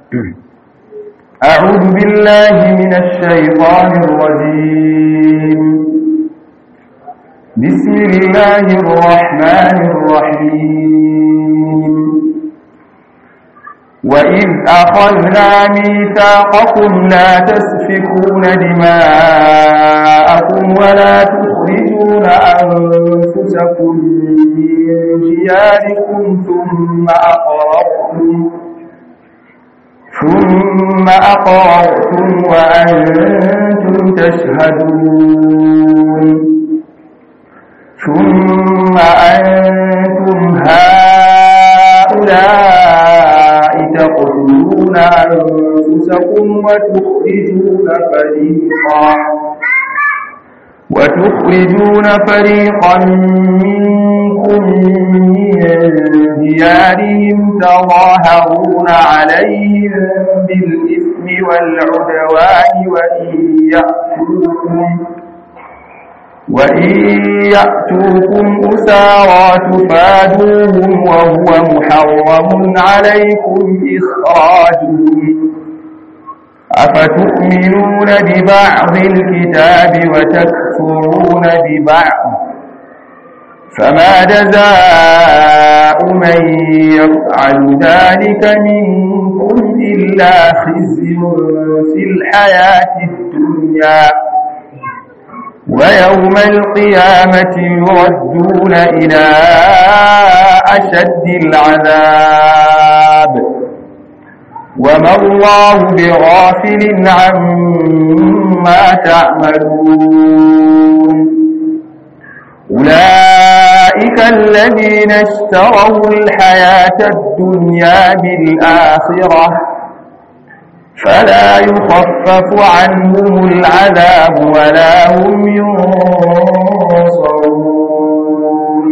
أعوذ بالله من الشيطان الرجيم بسم الله الرحمن الرحيم وإذ أخذنا ميثاقكم لا تسفكون دماءكم ولا تخرجون أنفسكم من دياركم ثم أقررتم ثم أقررتم وأنتم تشهدون ثم أنتم هؤلاء تقتلون أنفسكم وتخرجون فريقا وتخرجون فريقا منكم من ديارهم تظاهرون عليهم بالإثم والعدوان وإن يأتوكم وإن يأتوكم أسارى تفادوهم وهو محرم عليكم إخراجهم أفتؤمنون ببعض الكتاب وتكفرون ببعض فما جزاء من يفعل ذلك منكم إلا خزي في الحياة الدنيا ويوم القيامة يردون إلى أشد العذاب وما الله بغافل عما تعملون أولئك الذين اشتروا الحياة الدنيا بالآخرة فلا يخفف عنهم العذاب ولا هم ينصرون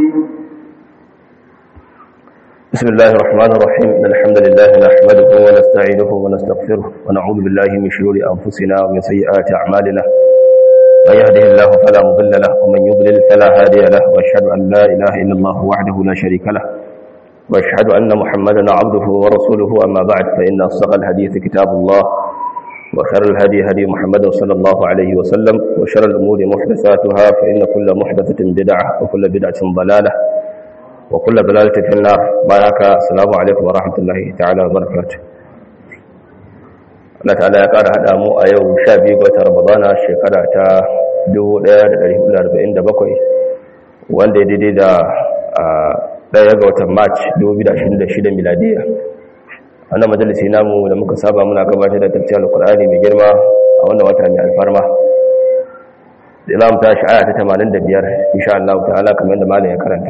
بسم الله الرحمن الرحيم إن الحمد لله نحمده ونستعينه ونستغفره ونعوذ بالله من شرور أنفسنا ومن سيئات أعمالنا من يهده الله فلا مضل له ومن يضلل فلا هادي له وأشهد أن لا إله إلا الله وحده لا شريك له وأشهد أن محمدا عبده ورسوله أما بعد فإن أصدق الحديث كتاب الله وخير الهدي هدي محمد صلى الله عليه وسلم وشر الأمور محدثاتها فإن كل محدثة بدعة وكل بدعة ضلالة وكل ضلالة في النار بارك السلام عليكم ورحمة الله تعالى وبركاته Allah ta'ala ya ƙara haɗa mu a yau sha biyu ga Ramadana shekara ta 1447 wanda ya daidai da ɗaya ga watan March 2026 miladiya. Wannan majalisi namu da muka saba muna gabatar da tafsir Al-Qur'ani mai girma a wannan wata mai alfarma. Da za mu tashi aya ta 85 insha Allah ta'ala kamar da malam ya karanta.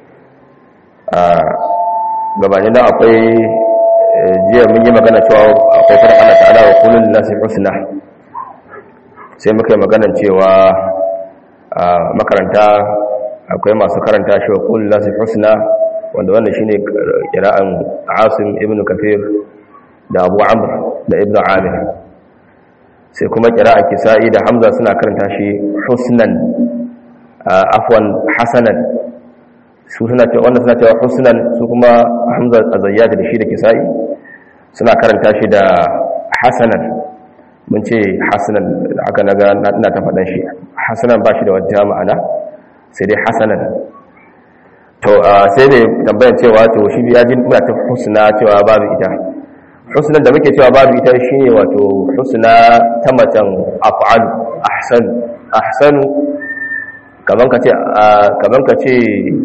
gabanin da akwai jiya mun yi magana cewa akwai farin Allah ta'ala wa kullun nasi husna sai muka yi magana cewa makaranta akwai masu karanta shi wa kullun nasi husna wanda wannan shine kira'an Asim ibn Kathir da Abu Amr da Ibn Amir sai kuma kira'an Kisa'i da Hamza suna karanta shi husnan afwan hasanan su suna cewa wanda suna cewa husnan su kuma hamza azayyad da shi da kisa'i suna karanta shi da hasanan mun ce hasanan aka naga ina ta faɗan shi hasanan ba shi da wata ma'ana sai dai hasanan to sai dai tambayar cewa to shi ya ji muna ta husna cewa babu ita husnan da muke cewa babu ita shine wato husna ta macen af'al ahsan ahsanu kaman ka ce kaman ka ce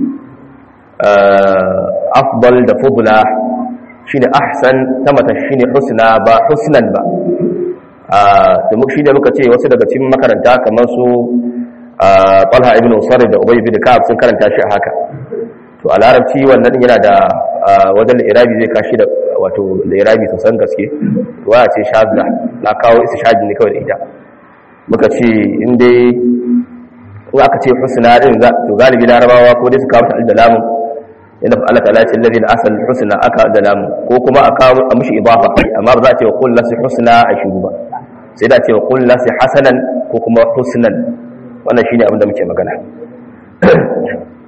afdal da fudula shine ahsan ta mata shine husna ba husnan ba da muka shine muka ce wasu daga cikin makaranta kamar su Talha ibn Usar da Ubay ibn Ka'ab sun karanta shi haka to a larabci wannan yana da wajen irabi zai kashi da wato da irabi sosan gaske waya ce shadda na kawo isa shadi ne kawai da ita muka ce in dai in aka ce husna din to galibi larabawa ko dai su kawo ta da lamun inda Allah ta'ala ce alladhi asal husna aka da lamu ko kuma aka a mushi idafa amma ba za a ce wa qul lasi husna a shiru ba sai da ce wa qul lasi hasanan ko kuma husnan wannan shine abin da muke magana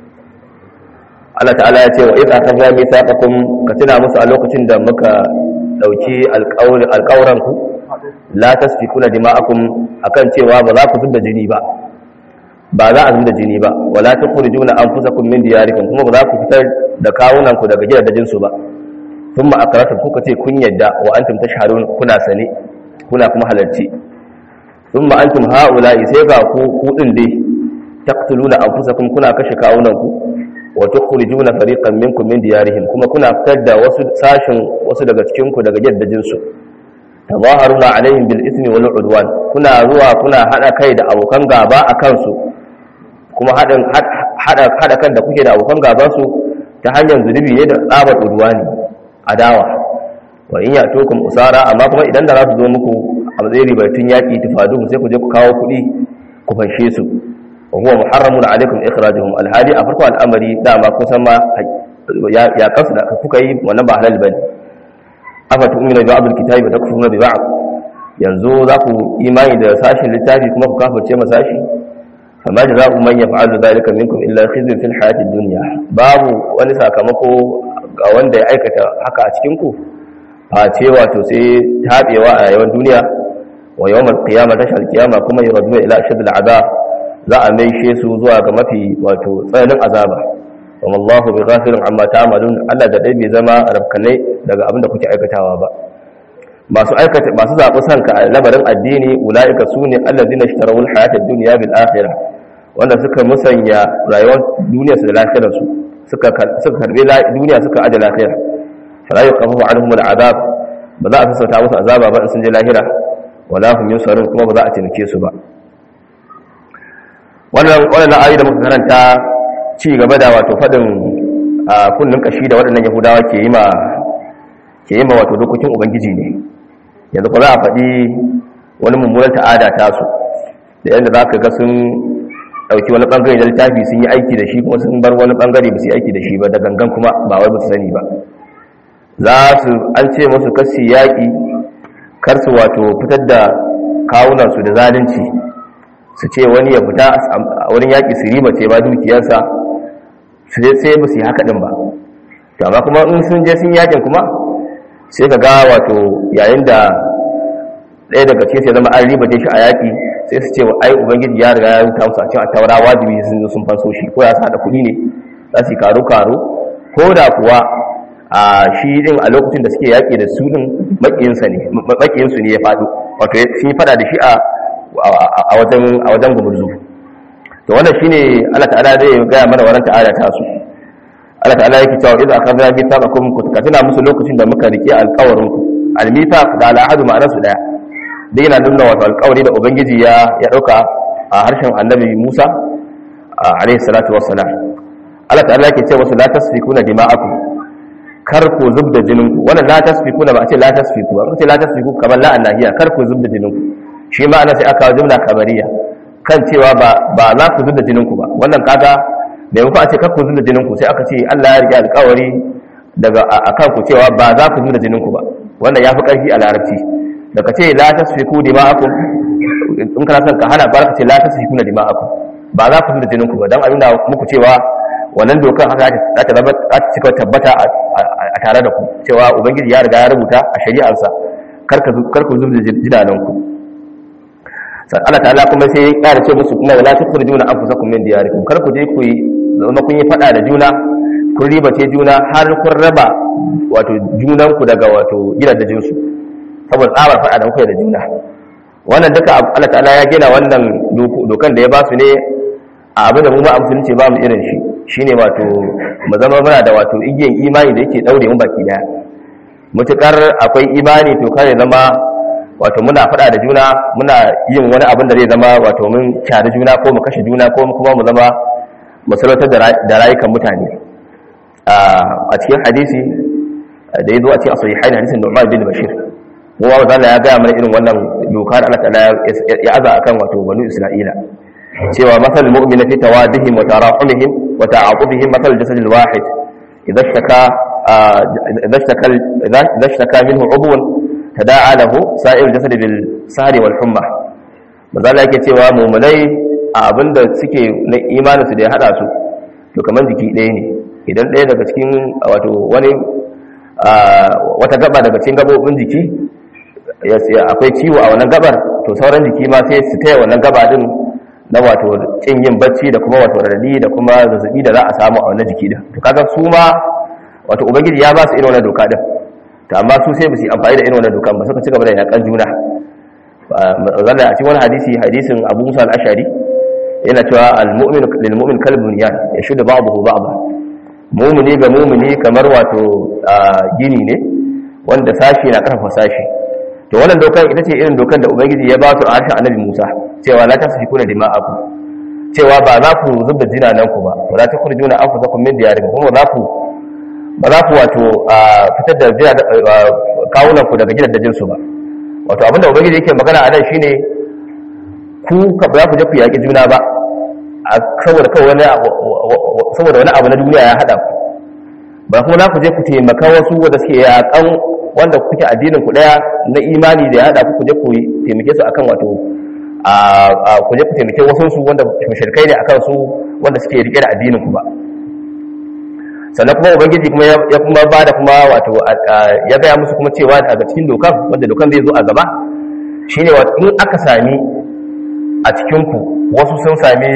Allah ta'ala ya ce wa idh akhadna mithaqakum ka tuna musu a lokacin da muka dauki alƙawran ku la tasfikuna dima'akum akan cewa ba za ku zubda jini ba ba za a zubda jini ba wala tukhrijuna anfusakum min diyarikum kuma ba za ku fitar da kawunan ku daga gidajen su ba thumma aqrartum kuka ce kun yadda wa antum tashhadun kuna sane kuna kuma halarci thumma antum haula'i sai ga ku ku din dai taqtuluna anfusakum kuna kashe kawunan ku wa tukhrijuna fariqan minkum min diyarihim kuma kuna fitar da wasu sashin wasu daga cikin ku daga gidajen su tazaharuna alaihim bil ismi wal udwan kuna zuwa kuna hada kai da abokan gaba akan su kuma hadin hada hada kan da kuke da abokan gaban su ta hanyar zunubi ne da tsabar udwani adawa wa in yatukum usara amma kuma idan da za su zo muku a matsayin ribatun yaki tufadu sai ku je ku kawo kuɗi ku fanshe su wa huwa muharramun alaikum ikhrajuhum alhadi a farko al'amari dama kusan ma ya kansu da kuka yi wannan ba halal bane afa tu'minu bi ba'dil kitabi wa takfuruna bi ba'd yanzu za ku imani da sashin littafi kuma ku kafirce ma sashi fama jazaa'u man yaf'alu dhalika minkum illa khizyun fil hayati dunya babu wani sakamako ga wanda ya aikata haka a cikin ku face wato sai tabewa a yawan duniya wa yawmal qiyamah tashal qiyama kuma yuraduna ila ashadil azab za a maishe su zuwa ga mafi wato tsananin azaba wa wallahu bi ghafilin amma ta'malun Allah da dai bai zama rabkanai daga abin da kuke aikatawa ba masu aikata masu zabi sanka a labarin addini ulaika sune allazina ishtarawul hayatad dunya bil akhirah wanda suka musanya rayuwar duniya su da lafiyar su suka suka karbe duniya suka aje lafiya fala yuqafu anhum al azab ba za a sassauta musu azaba ba in sun je lahira wala hum yusarun kuma ba za a taimake su ba wannan wannan ayi da muka karanta ci gaba da wato fadin kullun kashi da waɗannan yahudawa ke yi ma ke yi ma wato dokokin ubangiji ne yanzu ko za a faɗi wani mummunan ta'ada ta su da yadda za ka ga sun ɗauki wani ɓangare da littafi sun yi aiki da shi kuma sun bar wani ɓangare ba su yi aiki da shi ba da gangan kuma ba wai ba su sani ba za su an ce musu kasi yaƙi kar su wato fitar da kawunansu da zalunci su ce wani ya fita a wurin yaƙi su riba ce ba dukiyarsa su je sai ba su yi haka ɗin ba to amma kuma in sun je sun yaƙin kuma sai ka ga wato yayin da ɗaya daga ce sai zama an riba shi a yaƙi sai su ce wa ai ubangiji ya riga ya rubuta musu a cikin taura wajibi sun zo sun fanso shi ko ya sa da kuɗi ne za su yi karo karo ko da kuwa a shi din a lokacin da suke yaƙi da su din maƙiyinsa ne maƙiyinsu ne ya faɗo wato sun yi faɗa da shi a a wajen a wajen gumurzu to wannan shine Allah ta'ala zai gaya mana wannan ta'ala ta su Allah ta'ala yake cewa idza akhadna mithaqakum ka tuna musu lokacin da muka rike alƙawarin ku al-mithaq da al-ahad ma'anar su daya dai yana nuna wato alƙawari da ubangiji ya ya dauka a harshen annabi Musa alayhi salatu wassalam Allah ta'ala yake cewa la tasfikuna dima'akum kar ku zubda jininku wannan la tasfikuna ba a ce la tasfiku ba ce la tasfiku kamar la annahiya kar ku zubda jininku shi ma ana sai aka jumla kabariya kan cewa ba ba za ku zubda jininku ba wannan kaga da muku a ce kar ku zubda jininku sai aka ce Allah ya rike alƙawari daga akan ku cewa ba za ku zubda jininku ba wannan yafi ƙarfi a larabci da ka ce la tasfiku dima'akum in kana son ka hana ba ka ce la tasfiku na dima'akum ba za ku zubda jininku ba dan a nuna muku cewa wannan dokar haka za ta zama za ta cika tabbata a tare da ku cewa ubangiji ya riga ya rubuta a shari'arsa kar ku zubda jidananku Allah ta'ala kuma sai ya ƙara ce musu kuma wala tukhrijuna anfusakum min diyarikum kar ku je ku yi zama kun yi fada da juna kun ribace juna har kun raba wato junan ku daga wato gidajen su saboda tsabar fada da kuka da juna wannan duka Allah ta'ala ya gina wannan dokan da ya ba su ne a abin da mu ba musulunci ba mu irin shi shine wato mu zama muna da wato igiyan imani da yake daure mu baki daya mutukar akwai imani to kare zama wato muna faɗa da juna muna yin wani abin da zai zama wato mun kyari juna ko mu kashe juna ko kuma mu zama masarautar da rayukan mutane a cikin hadisi da ya zo a cikin asali haini hadisin Nu'man bin Bashir kowa wanda Allah ya gaya mana irin wannan doka da Allah ta'ala ya aza akan wato banu Isra'ila cewa masal mu'mina fi tawadihim wa tarahumihim wa ta'aqubihim masal jasad al-wahid idha ishtaka idha ishtaka idha ishtaka minhu 'udwun tada'a lahu sa'ir jasad bil sahri wal humma mazala yake cewa mu'minai abinda suke na imanin su da ya hada su to kaman jiki ɗaya ne idan ɗaya daga cikin wato wani wata gaba daga cikin gabobin jiki akwai ciwo a wannan gabar to sauran jiki ma sai su taya wannan gaba din na wato kin yin bacci da kuma wato radadi da kuma zazzabi da za a samu a wannan jiki din to kaga su ma wato ubangiji ya ba su irin wannan doka din to amma su sai ba su amfani da irin wannan dokan ba suka ci gaba da yakan juna zalla a cikin wani hadisi hadisin Abu Musa al-Ashari yana cewa al-mu'min lil mu'min kalbun ya yashudu ba'dahu ba'dha mu'mini ga mu'mini kamar wato gini ne wanda sashi na karfafa sashi to wannan dokar ita ce irin dokar da ubangiji ya ba su a harshen annabi Musa cewa la tasfikuna dima'akum cewa ba za ku zubda jinanan ku ba wala takhrijuna anfusakum min diyarikum kuma za ku ba za ku wato fitar da kawunan ku daga gidajen su ba wato abinda ubangiji yake magana a nan shine ku ba za ku je ku yaƙi juna ba saboda kawai wani saboda wani abu na duniya ya haɗa ku ba kuma za ku je ku taimaka wasu wanda suke yaƙan wanda kuke addinin ku daya na imani da ya haɗa ku je ku taimake su akan wato ku je ku taimake wasu su wanda mushrikai ne akan su wanda suke rike da addinin ku ba sannan kuma ubangiji kuma ya kuma ba da kuma wato ya gaya musu kuma cewa daga cikin dokan wanda dokan zai zo a gaba shine wato in aka sami a cikin ku wasu sun sami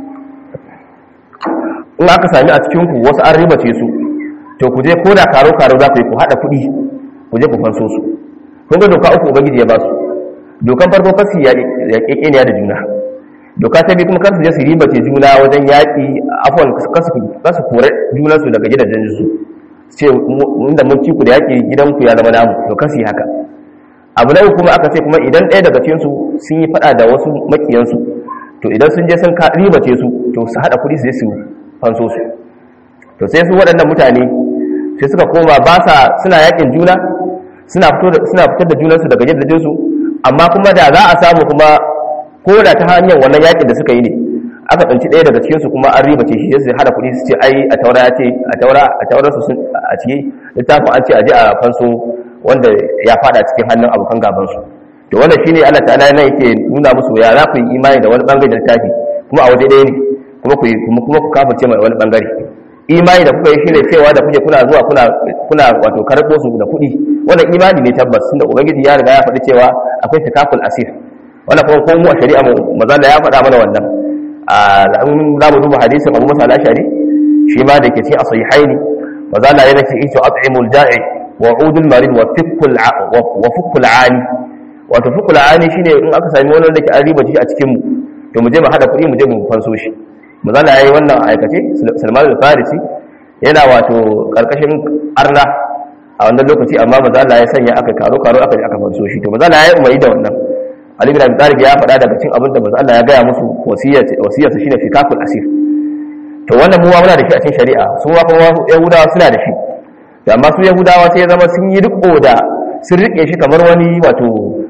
in aka sami a cikin ku wasu an ribace su to ku je ko da karo karo za ku yi ku haɗa kuɗi ku je ku fanso su kun ga doka uku ubangiji ya ba su dokan farko kasu ya kekeniya da juna doka ta biyu kuma kasu je su ribace juna wajen yaƙi afon kasu kore junansu daga gidajen su ce inda mun ci ku da yaƙi gidanku ya zama namu to kasu yi haka abu na uku kuma aka ce kuma idan ɗaya daga cikinsu sun yi faɗa da wasu makiyansu to idan sun je sun ribace su to su haɗa kuɗi su je su fanso su to sai su waɗannan mutane sai suka koma ba sa suna yakin juna suna fitar da junansu daga gidajensu amma kuma da za a samu kuma ko da ta hanyar wannan yakin da suka yi ne aka tsanci ɗaya daga cikinsu kuma an riba ce shi sai hada kuɗi su ce ai a taura ya ce a taura a taurar su a ciki littafin an ce a je a fanso wanda ya fada cikin hannun abokan gaban su to wannan shine Allah ta'ala yana yake nuna musu ya za ku yi imani da wani bangare da littafi kuma a waje ɗaya ne kuma ku kuma ku kafirce mai wani bangare imani da kuka yi shine cewa da kuke kuna zuwa kuna kuna wato karɓo su da kuɗi wannan imani ne tabbas tunda ubangiji ya riga ya faɗi cewa akwai takaful asir wannan kuma ko mu a shari'a mu maza da ya faɗa mana wannan a za mu duba hadisin Abu Musa al-Ashari shi ma da ke cikin as-sahihaini maza da yana ce ito at'imul da'i wa udul marid wa fikul wa fikul ani wato fikul ani shine in aka sami wani da ke an riba a cikin mu to mu je mu hada kuɗi mu je mu fanso shi mazala ya yi wannan aikace salman al-farisi yana wato karkashin arna a wannan lokaci amma mazala ya sanya aka karo-karo aka ji aka fanso shi to mazala ya yi umarni da wannan ali bin abi talib ya faɗa daga cikin abin da mazala ya gaya musu wasiyarsa shine fikakul asir to wannan mu muna da shi a cikin shari'a su ma kuma yahudawa suna da shi to amma su yahudawa sai ya zama sun yi riko da sun rike shi kamar wani wato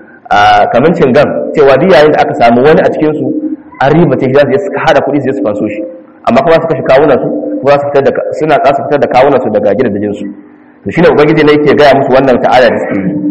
kamar cingam cewa duk yayin da aka samu wani a cikin su an riba ce za su suka hada kuɗi su su fanso shi amma kuma su kashe kawunan su kuma su fitar da suna za su fitar da kawunan su daga gidajen su to shine ubangiji ne yake gaya musu wannan ta'ala da suke yi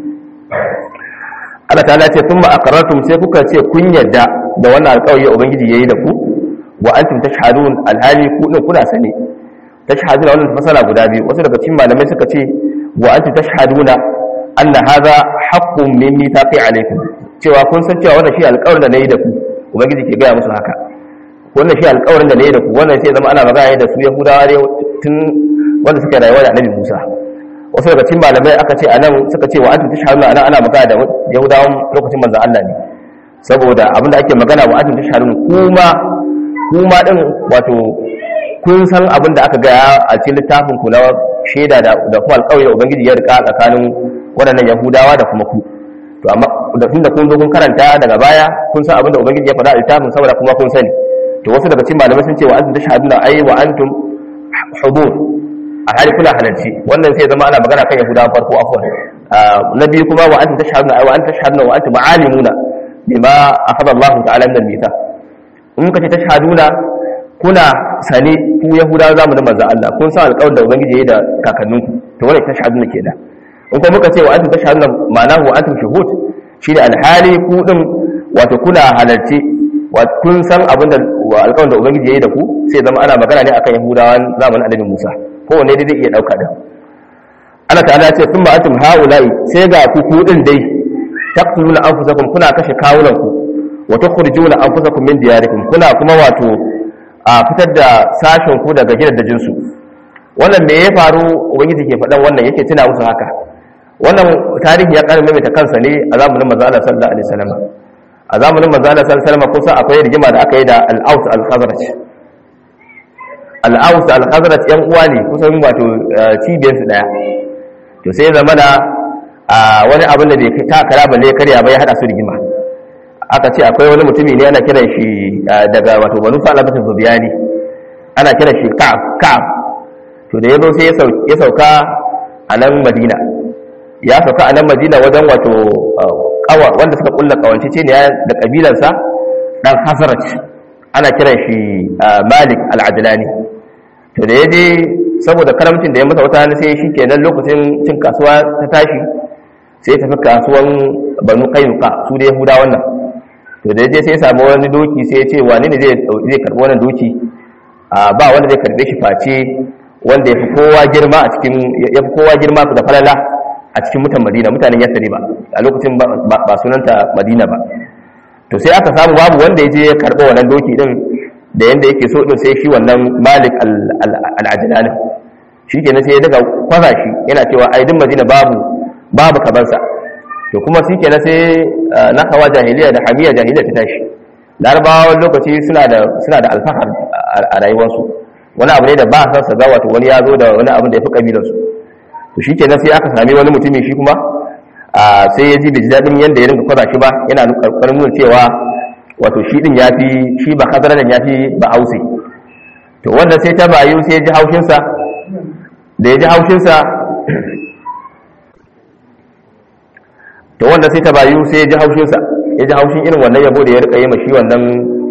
Allah ta'ala ce thumma aqarrartum sai kuka ce kun yadda da wannan alƙawari ubangiji yayi da ku wa antum tashhadun alhali ku din kuna sane tashhaduna wannan fasala guda biyu wasu daga cikin malamai suka ce wa antum tashhaduna anna hadha haqqun min mithaqi alaykum cewa kun san cewa wannan shi alƙawarin da nayi da ku ubangiji ke gaya musu haka wannan shi alƙawarin da ne da ku wannan sai zama ana magana da su yahudawa ne tun wanda suka rayuwa da annabi musa wasu daga cikin malamai aka ce anan suka ce wa antum tashhaduna anan ana magana da yahudawan lokacin manzon Allah ne saboda abinda ake magana wa antum tashhadun kuma kuma din wato kun san abin da aka gaya a cikin littafin ku na shaida da da kuma alƙawari da ubangiji ya rika tsakanin waɗannan yahudawa da kuma ku to amma da tun da kun zo kun karanta daga baya kun san abin da ubangiji ya faɗa a littafin saboda kuma kun sani to wasu daga cikin malamai sun ce wa antum tashhaduna ay wa antum hudur a hali kuna halarci wannan sai zama ana magana kan yahudawa farko afwan na biyu kuma wa antum tashhaduna ay wa antum tashhaduna wa antum alimuna bima akhadha Allah ta'ala min al-mithaq in muka ce tashhaduna kuna sane ku yahudawa zamanin manzon Allah kun san alƙawarin da ubangiji ya yi da kakanninku to wannan tashhaduna kenan in kuma muka ce wa antum tashhaduna ma'anahu wa antum shuhud shi da alhali ku din wato kuna halarci kun san abin da alƙawarin da ubangiji ya yi da ku sai zama ana magana ne akan yahudawan zamanin annabi musa kowane dai zai iya ɗauka da Allah ta'ala ya ce thumma atum haula'i sai ga ku ku din dai taqtuluna anfusakum kuna kashe kawunanku wa tukhrijuna anfusakum min diyarikum kuna kuma wato a fitar da sashen ku daga gidajen su wannan me ya faru ubangiji ke faɗan wannan yake tuna musu haka wannan tarihi ya ƙara maimaita kansa ne a zamanin manzo Allah sallallahu alaihi wasallam a zamanin manzo Allah sallallahu alaihi wasallam kusa akwai rigima da aka yi da al-Aus al-Khazraj al-Aus al-Khazraj yan uwa ne kusan wato cibiyar su daya to sai zamana a wani abin da bai ta kara balle karya ba ya hada su rigima aka ce akwai wani mutumi ne ana kiran shi daga wato banu salabatin zubiyani ana kiran shi ka'ab ka'ab to da yazo sai ya sauka a nan madina ya sauka a nan madina wajen wato kawa wanda suka kulla kawance ce ne da kabilansa dan hasaraj ana kiran shi malik al-adlani to da yaje saboda karamcin da ya masa wata sai shi kenan lokacin cin kasuwa ta tashi sai tafi kasuwan banu kainuka su da yahuda wannan to da yaje sai ya samu wani doki sai ya ce wani ne zai karbi wannan doki ba wanda zai karbe shi face wanda ya fi kowa girma a cikin ya fi kowa girma da falala a cikin mutan madina mutanen yasari ba a lokacin ba sunanta madina ba to sai aka samu babu wanda ya je ya karɓi wannan doki din da yanda yake so din sai shi wannan malik al-ajlanin shi kenan sai ya daga kwaza shi yana cewa ai din madina babu babu kabansa to kuma shi kenan sai na hawa jahiliya da hamiya jahiliya ta tashi larabawa lokaci suna da suna da alfahar a rayuwarsu wani abu ne da ba san sa ga wato wani ya zo da wani abu da ya fi kabilarsu to shi kenan sai aka sami wani mutumi shi kuma sai ya ji bai ji daɗin yadda ya rinka kwaza shi ba yana ƙarƙarin nuna cewa wato shi ɗin ya fi shi ba hazaradan ya fi ba hausi to wanda sai ta bayu sai ya ji haushinsa da ya ji haushinsa to wanda sai ta bayu sai ya ji haushinsa ya ji haushin irin wannan yabo da ya rika yi ma shi wannan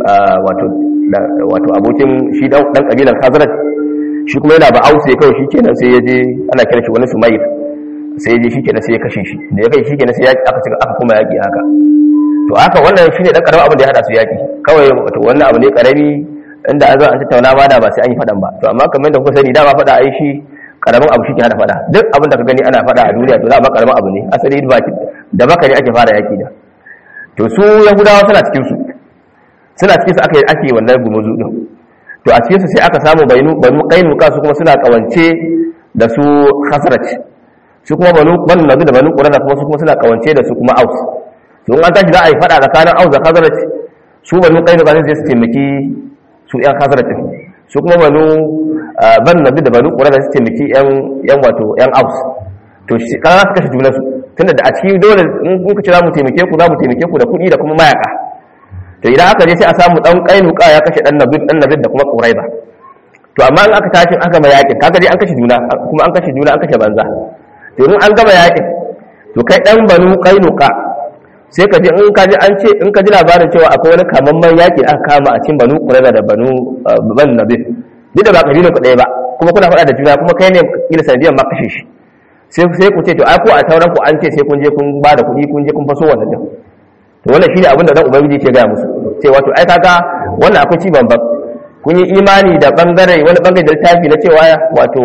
wato abokin shi dan kabilan hazarat shi kuma yana ba hausa kawai shi kenan sai ya je ana kira shi wani sumayir sai ya je shi kenan sai ya kashe shi da ya kai shi kenan sai ya aka cika aka kuma yaƙi haka to haka wannan shi ne ɗan ƙaramin abin da ya haɗa su yaƙi kawai wato wannan abu ne ƙarami inda an zo an tattauna ma da ba sai an yi faɗan ba to amma kamar da kuka sani dama faɗa ai shi ƙaramin abu shi ke hada faɗa duk abin da ka gani ana faɗa a duniya to dama ƙaramin abu ne asali da baka ne ake fara yaƙi da to su yahudawa suna cikin su suna cikin su aka yi ake wannan gumuzu din to a cikin su sai aka samu banu banu qainuqa su kuma suna kawance da su khasraj su kuma banu banu nabi da banu qurana kuma su kuma suna kawance da su kuma aus to in an tashi za a yi fada tsakanin aus da khazraj su banu qainuqa sai su taimaki su yan khazraj su kuma banu banu nabi da banu qurana su taimaki yan yan wato yan aus to shi kana su kashe junansu tunda da a cikin dole in kuka ce za mu taimake ku za mu taimake ku da kuɗi da kuma mayaka to idan aka je sai a samu dan kainuka ya kashe dan nabi dan nabi da kuma quraiba to amma in aka tashi aka gama yakin kaga dai an kashe juna kuma an kashe juna an kashe banza to in an gama yakin to kai dan banu kainuka sai ka ji in ka ji an ce in ka ji labarin cewa akwai wani kamamman yaki aka kama a cikin banu quraiba da banu ban nabi duk da ba kabilan ku ɗaya ba kuma kuna faɗa da juna kuma kai ne kila sanadiyan ma kashe shi sai sai ku ce to ai ko a tauran ku an ce sai kun je kun ba da kuɗi kun je kun faso wannan din to wannan shine abin da dan ubangiji ke ga musu cewa to ai kaga wannan akwai ci banban kun yi imani da bangare wani bangare da littafi na cewa wato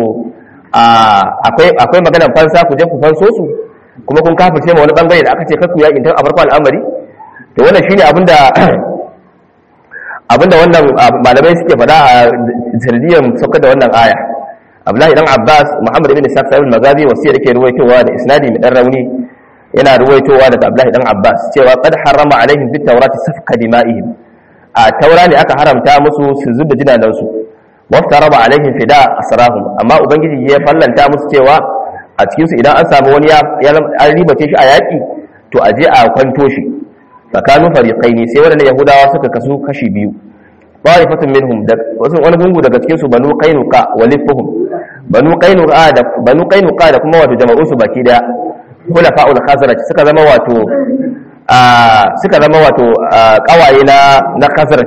akwai akwai maganar fansa ku je ku fanso su kuma kun kafirce ma wani bangare da aka ce kakku yakin tun a farko al'amari to wannan shine abin da abinda wannan malamai suke faɗa a sanadiyyar saukar da wannan aya abdullahi dan abbas muhammad ibn ishaq sahibul magazi wasiya da ke ruwaitowa da isnadi mai dan rauni yana ruwaitowa daga abdullahi dan abbas cewa qad harrama alaihim fit tawrati safka dima'ihim a taura ne aka haramta musu su zuba jinanan su waftaraba alaihim fida asrahum amma ubangiji ya fallanta musu cewa a cikin su idan an samu wani ya an ribace shi a yaki to a je a kwanto shi tsakanin fariqaini sai wannan yahudawa suka kasu kashi biyu ta'ifatun minhum da wasu wani gungu daga cikin su banu qainuqa wa lifuhum banu qainuqa da banu qainuqa da kuma wato jama'un su baki daya khulafa'ul khazraj suka zama wato a suka zama wato kawaye na na khazraj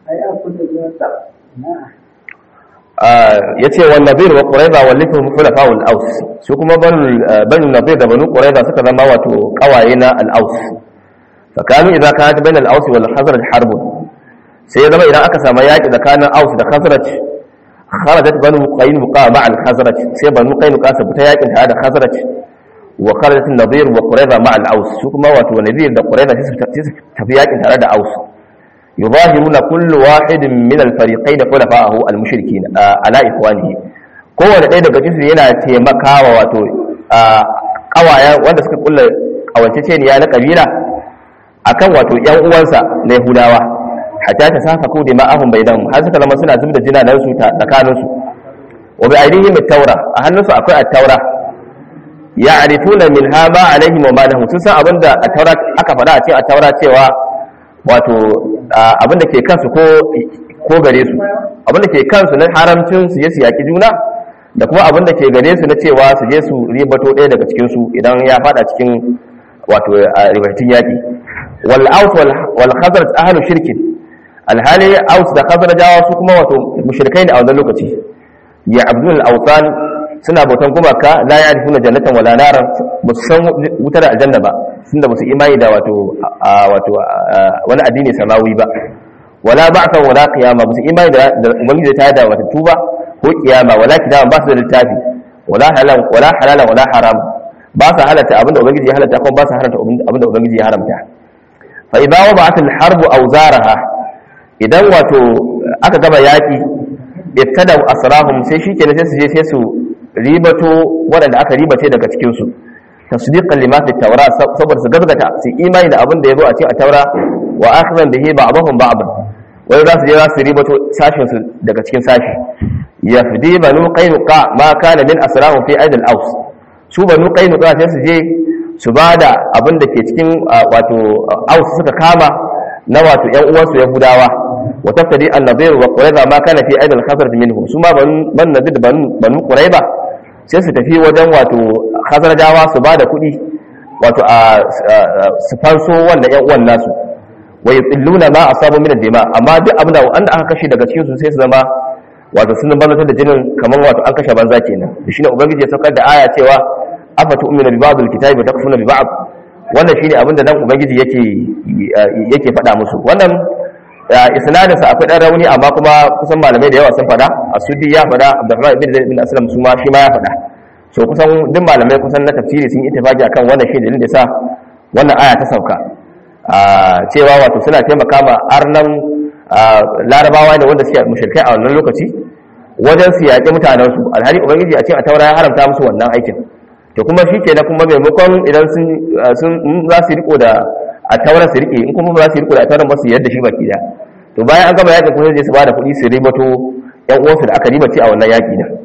yace wa nadir wa quraiza wa lifuhum khulafa'ul aus su kuma banu banu nadir da banu quraiza suka zama wato kawaye na al-aus fakanu idza kanat bayna al-aus wal khazraj harbun sai ya zama idan aka samu yaƙi tsakanin aus da khazraj kharajat banu qainuqa ma'a al-khazraj sai banu qainuqa su fita yakin tare da khazraj wa kharajat an-nadir wa qurayza ma'a al-aus su kuma wato nadir da qurayza sai su tafi yakin tare da aus yudahiruna kullu wahidin min al-fariqayn khulafa'ahu al-mushrikin ala ikhwanihi kowanne ɗaya daga cikin yana taimakawa wato kawaya wanda suka kulla kawanceceniya na kabila akan wato yan uwansa na yahudawa hatta ta safa ko da ma'ahum bainahum har suka zama suna zubda jina nan su tsakanin su wa bi aidihim at-taura a hannunsu akwai at-taura ya'rifuna minha ma alaihim wa ma lahum sun san abinda at-taura aka faɗa a cikin at-taura cewa wato abinda ke kansu ko ko gare su abinda ke kansu na haramcin su je su yaki juna da kuma abinda ke gare su na cewa su je su ribato ɗaya daga cikin su idan ya faɗa cikin wato ribatin yaki wal aus wal khazraj ahlu shirkin alhali aus da khazrajawa su kuma wato mushrikai ne a wannan lokaci ya abdul awtan suna bautan gumaka la ya'rifuna jannatan wala naran ba su san wutar aljanna ba tunda ba su imani da wato wato wani addini samawi ba wala ba'than wala qiyama ba su imani da ubangiji ta da wata tuba ko kiyama wala kidama ba su da littafi wala halal wala halala wala haram ba su halatta abinda ubangiji ya halatta kuma ba su haramta abinda ubangiji ya haramta fa idza wada'at al-harb awzaraha idan wato aka gaba yaki ibtada asrahum sai shikenan sai su je sai su ribato waɗanda aka ribace daga cikin su tasdiqan lima fi tawra saboda su gazgata su imani da abin da yazo a cikin taura wa akhzan bihi ba'dahum ba'dan wai za su je za su ribato sashin su daga cikin sashi yafdi banu qainuqa ma kana min asrahum fi aidil aus su banu qainuqa sai su je su bada abin da ke cikin wato aus suka kama na wato yan uwansu yahudawa wa taftadi an-nadir wa qurayza ma kana fi aidil khazraj minhu su ma ban nadir banu banu qurayba sai su tafi wajen wato khazrajawa su bada kuɗi wato a su fanso wanda yan uwan nasu wa yutilluna ma asabu min ad-dima amma duk abin da wanda aka kashe daga cikin su sai su zama wato sun banzar da jinin kamar wato an kashe banza kenan shine ubangiji ya saukar da aya cewa afa tu'minu bi ba'd al-kitabi wa takfuruna bi ba'd wannan shine abinda dan ubangiji yake yake faɗa musu wannan isnadin sa akwai dan rauni amma kuma kusan malamai da yawa sun faɗa asudi ya faɗa abdurrahman ibn zaid ibn aslam su ma shi ma ya faɗa so kusan duk malamai kusan na tafsiri sun yi ittifaqi akan wannan shi dalilin da sa wannan aya ta sauka cewa wato suna taimaka ma arnan larabawa ne wanda suke mushrikai a wannan lokaci wajen su yaƙi mutanensu alhali ubangiji a cikin a taura ya haramta musu wannan aikin to kuma shi ke na kuma maimakon idan sun za su riko da a tauran su rike in kuma ba za su riko da a tauran ba su yadda shi baki da to bayan an gaba yaƙin kuma zai su ba da kuɗi su ribato yan uwansu da aka ribace a wannan yaƙi da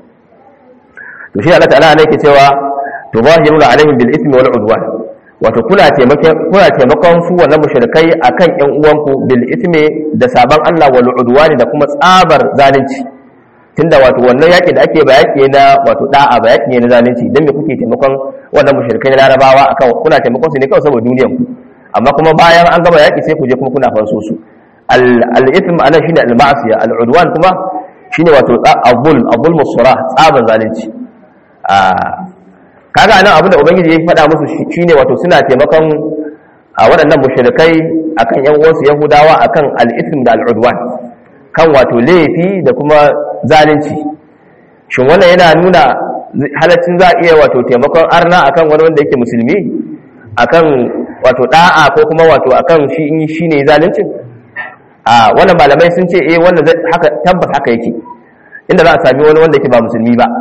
to shi Allah ta'ala ne yake cewa to zahiruna alaihim bil ismi wal udwan wato kuna taimakon kuna taimakon su wannan mushrikai akan yan uwanku bil ismi da saban Allah wal udwan da kuma tsabar zalunci tunda wato wannan yaƙi da ake ba yaƙi na wato da'a ba yaƙi ne na zalunci dan me kuke taimakon wannan mushrikai na larabawa akan kuna taimakon su ne kawai saboda duniyar ku amma kuma bayan an gaba yaƙi sai ku je kuma kuna fanso su al ism ana shine al ma'siya al udwan kuma shine wato al-zulm al-zulm as-surah tsaban zalunci a kaga anan abinda ubangiji ya faɗa musu shine wato suna taimakon a waɗannan mushrikai akan yan uwansu yahudawa akan al-ism da al-udwan kan wato laifi da kuma zalunci shin wannan yana nuna halaccin za a iya wato taimakon arna akan wani wanda yake musulmi akan wato da'a ko kuma wato akan shi in shine zaluncin a wannan malamai sun ce eh wannan haka tabbas haka yake inda za a sami wani wanda yake ba musulmi ba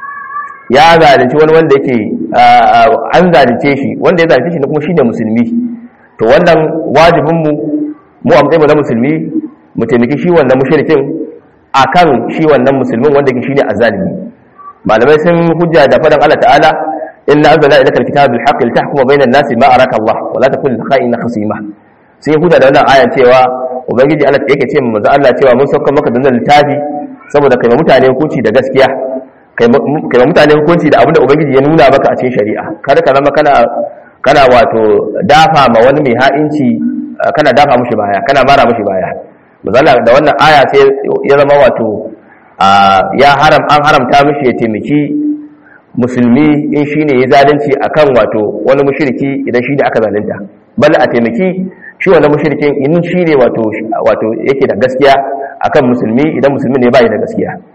ya zalunci wani wanda yake an zalunce shi wanda ya zalunce shi kuma shine musulmi to wannan wajibin mu mu a matsayin na musulmi mu taimaki shi wannan mushrikin akan shi wannan musulmin wanda ke shine azalimi malamai sun hujja da fadan Allah ta'ala inna anzalna ilayka alkitaba bil haqqi litahkuma bayna an-nasi ma araka Allah wa la takun kha'ina khasima sai hujja da wannan ayan cewa ubangiji Allah yake ce mu manzo Allah cewa mun sauka maka da littafi saboda kai mutane hukunci da gaskiya kai mutane hukunci da abinda ubangiji ya nuna maka a cikin shari'a kada ka zama kana kana wato dafa ma wani mai ha'inci kana dafa mushi baya kana mara mushi baya misali da wannan aya sai ya zama wato ya haram an haramta mishi ya taimaki musulmi in shine ya zalunci akan wato wani mushriki idan shine aka zalunta bal a taimaki shi wannan mushrikin in shine wato wato yake da gaskiya akan musulmi idan musulmi ne bai da gaskiya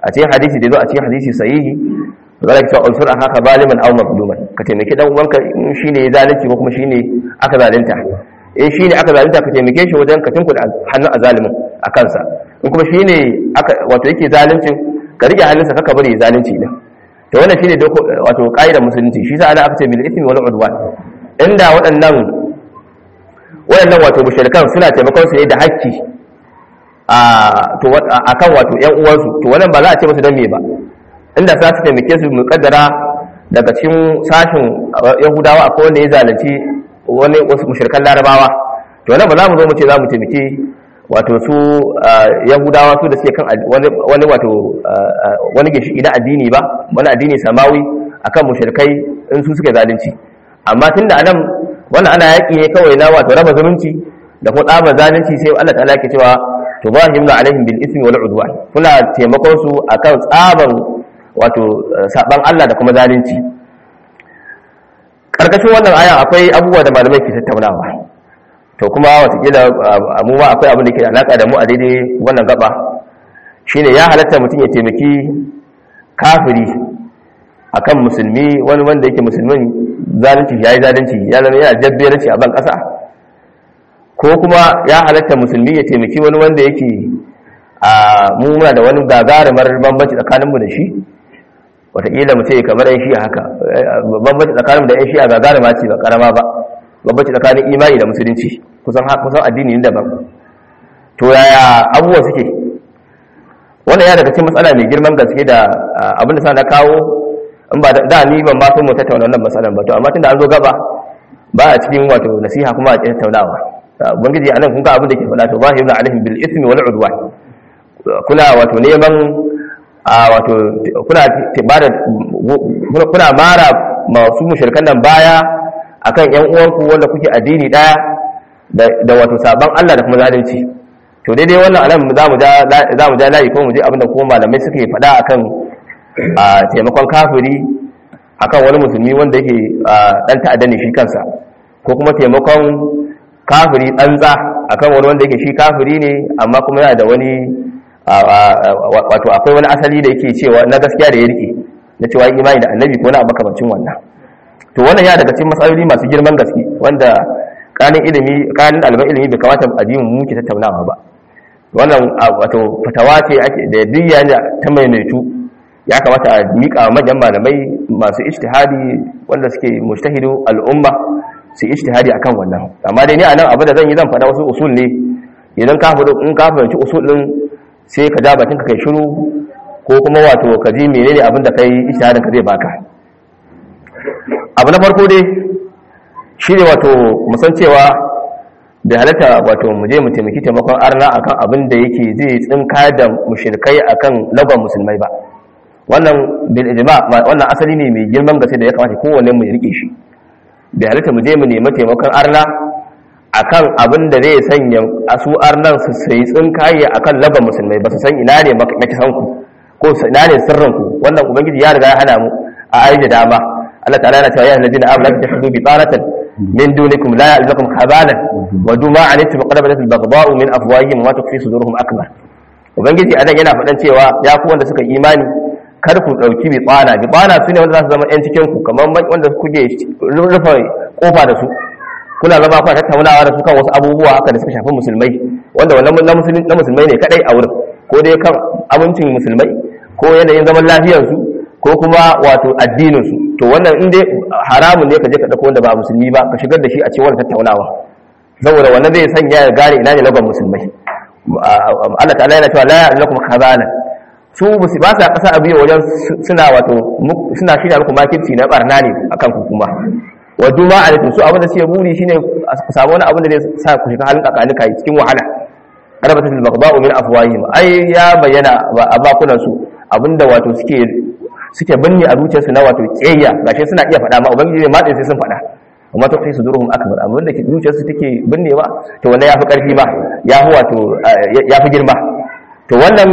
a cikin hadisi da zo a cikin hadisi sahihi zaka ce unsur haka zaliman aw mazluman ka taimaki dan uwanka in shine ya zalunci ko kuma shine aka zalunta in shine aka zalunta ka taimake shi wajen ka tunkuda hannun azalimin a kansa in kuma shine aka wato yake zaluncin ka rike hannunsa kaka bari ya zalunci din to wannan shine doko wato kaidar musulunci shi sa ana aka ce bil ismi wal udwan inda waɗannan waɗannan wato mushrikan suna taimakon su ne da hakki a to akan wato ƴan uwansu to wannan ba za a ce musu dan me ba inda za su taimake su mukaddara daga cikin sashin yahudawa akwai wanda ya zalunci wani wasu mushrikan larabawa to wannan ba za mu zo mu ce za mu taimake wato su yahudawa su da suke kan wani wato wani gishi na addini ba wani addini samawi akan mushrikai in su suke zalunci amma tunda anan wannan ana yaki ne kawai na wato raba zumunci da kuma tsaba zalunci sai Allah ta'ala ke cewa tubahim alaihim bil ismi wal udwan kuna taimakon su akan tsaban wato saban Allah da kuma zalunci karkashin wannan aya akwai abubuwa da malamai ke tattaunawa to kuma watakila mu ma akwai abin da ke da alaka da mu a daidai wannan gaba shine ya halatta mutum ya taimaki kafiri akan musulmi wani wanda yake musulmin zalunci ya yi zalunci ya zama yana jabberanci a ban ƙasa ko kuma ya halatta musulmi ya taimaki wani wanda yake a mu muna da wani gagarumar bambanci tsakaninmu da shi wataƙila mu ce kamar yan shi'a haka bambanci tsakaninmu da yan shi'a gagaruma ce ba karama ba bambanci tsakanin imani da musulunci kusan kusan addini ne daban to yaya abubuwa suke wannan ya daga cikin matsala mai girman gaske da abin da sa na kawo in ba da ni ban ba so mu tattauna wannan matsalan ba to amma tunda an zo gaba ba a cikin wato nasiha kuma a tattaunawa ubangiji anan kun ga abin da ke faɗa to zahirun alaihim bil ismi wal udwan kuna wato neman a wato kuna tibada kuna mara masu mushrikan nan baya akan yan uwanku wanda kuke addini daya da wato saban Allah da kuma zalunci to daidai wannan anan zamu ja zamu ja layi ko mu je abinda kuma malamai suke faɗa akan a taimakon kafiri akan wani musulmi wanda yake dan ta'adda ne shi kansa ko kuma taimakon kafiri tsantsa akan wani wanda yake shi kafiri ne amma kuma yana da wani wato akwai wani asali da yake cewa na gaskiya da ya rike na cewa imani da annabi ko na makamancin wannan to wannan ya daga cikin matsaloli masu girman gaske wanda kanin ilimi kanin ɗaliban ilimi bai kamata a ji mu muke tattaunawa ba wannan wato fatawa ce da diyya ta maimaitu ya kamata a miƙa manyan malamai masu ijtihadi wanda suke mujtahidu al'umma su ijtihadi akan wannan amma dai ni anan abin da zan yi zan faɗa wasu usul ne idan ka faɗo in ka fahimci usul din sai ka ja bakin ka kai shiru ko kuma wato ka ji menene abin da kai ijtihadin ka zai baka abu na farko dai shine wato musan cewa da halatta wato mu je mu taimaki taimakon arna akan abin da yake zai tsinka da mushrikai akan lagon musulmai ba wannan bil ijma wannan asali ne mai girman gaske da ya kamata kowanne mu rike shi da halitta mu je mu nemi taimakon arna akan abin da zai sanya asu arnan su sai tsinkaye akan laban musulmai ba su san ina ne makisan ku ko ina ne sirrin ku wannan ubangiji ya riga ya hana mu a ayi da dama Allah ta'ala yana cewa ya alladina amanu la tahdu bi taratan min dunikum la ya'lamukum khabalan wa duma antum qad badat al-baghdha'u min afwahihim wa tukfi suduruhum akbar ubangiji anan yana faɗan cewa ya ku wanda suka imani kar ku ɗauki bitsana bitsana su ne wanda za su zama 'yan cikinku kamar wanda kuke rufe kofa da su kuna zama kuna tattaunawa da su kan wasu abubuwa haka da suka shafi musulmai wanda wannan na musulmai ne kadai a wurin ko dai kan amincin musulmai ko yanayin zaman lafiyarsu ko kuma wato addininsu to wannan in dai haramun ne ka je ka ɗauko wanda ba musulmi ba ka shigar da shi a cikin wannan tattaunawa saboda wannan zai sanya ya gane ina ne lagon musulmai Allah ta'ala yana cewa la ya'lakum khazalan su musu ba sa kasa abiyo wajen suna wato suna shirya muku makirci na barna ne akan ku kuma wa duma alaikum su abin da suke buri shine ku samu wani abin da zai sa ku shiga halin kakanika cikin wahala arabatul baghda'u min afwahihim ai ya bayyana a bakunan su abinda wato suke suke binne a zuciyarsu na wato kiyayya gashi suna iya faɗa ma ubangiji ma sai sun faɗa amma ta kai su duruhum akbar amma wanda zuciyarsu take binnewa to wannan yafi karfi ba yafi wato yafi girma to wannan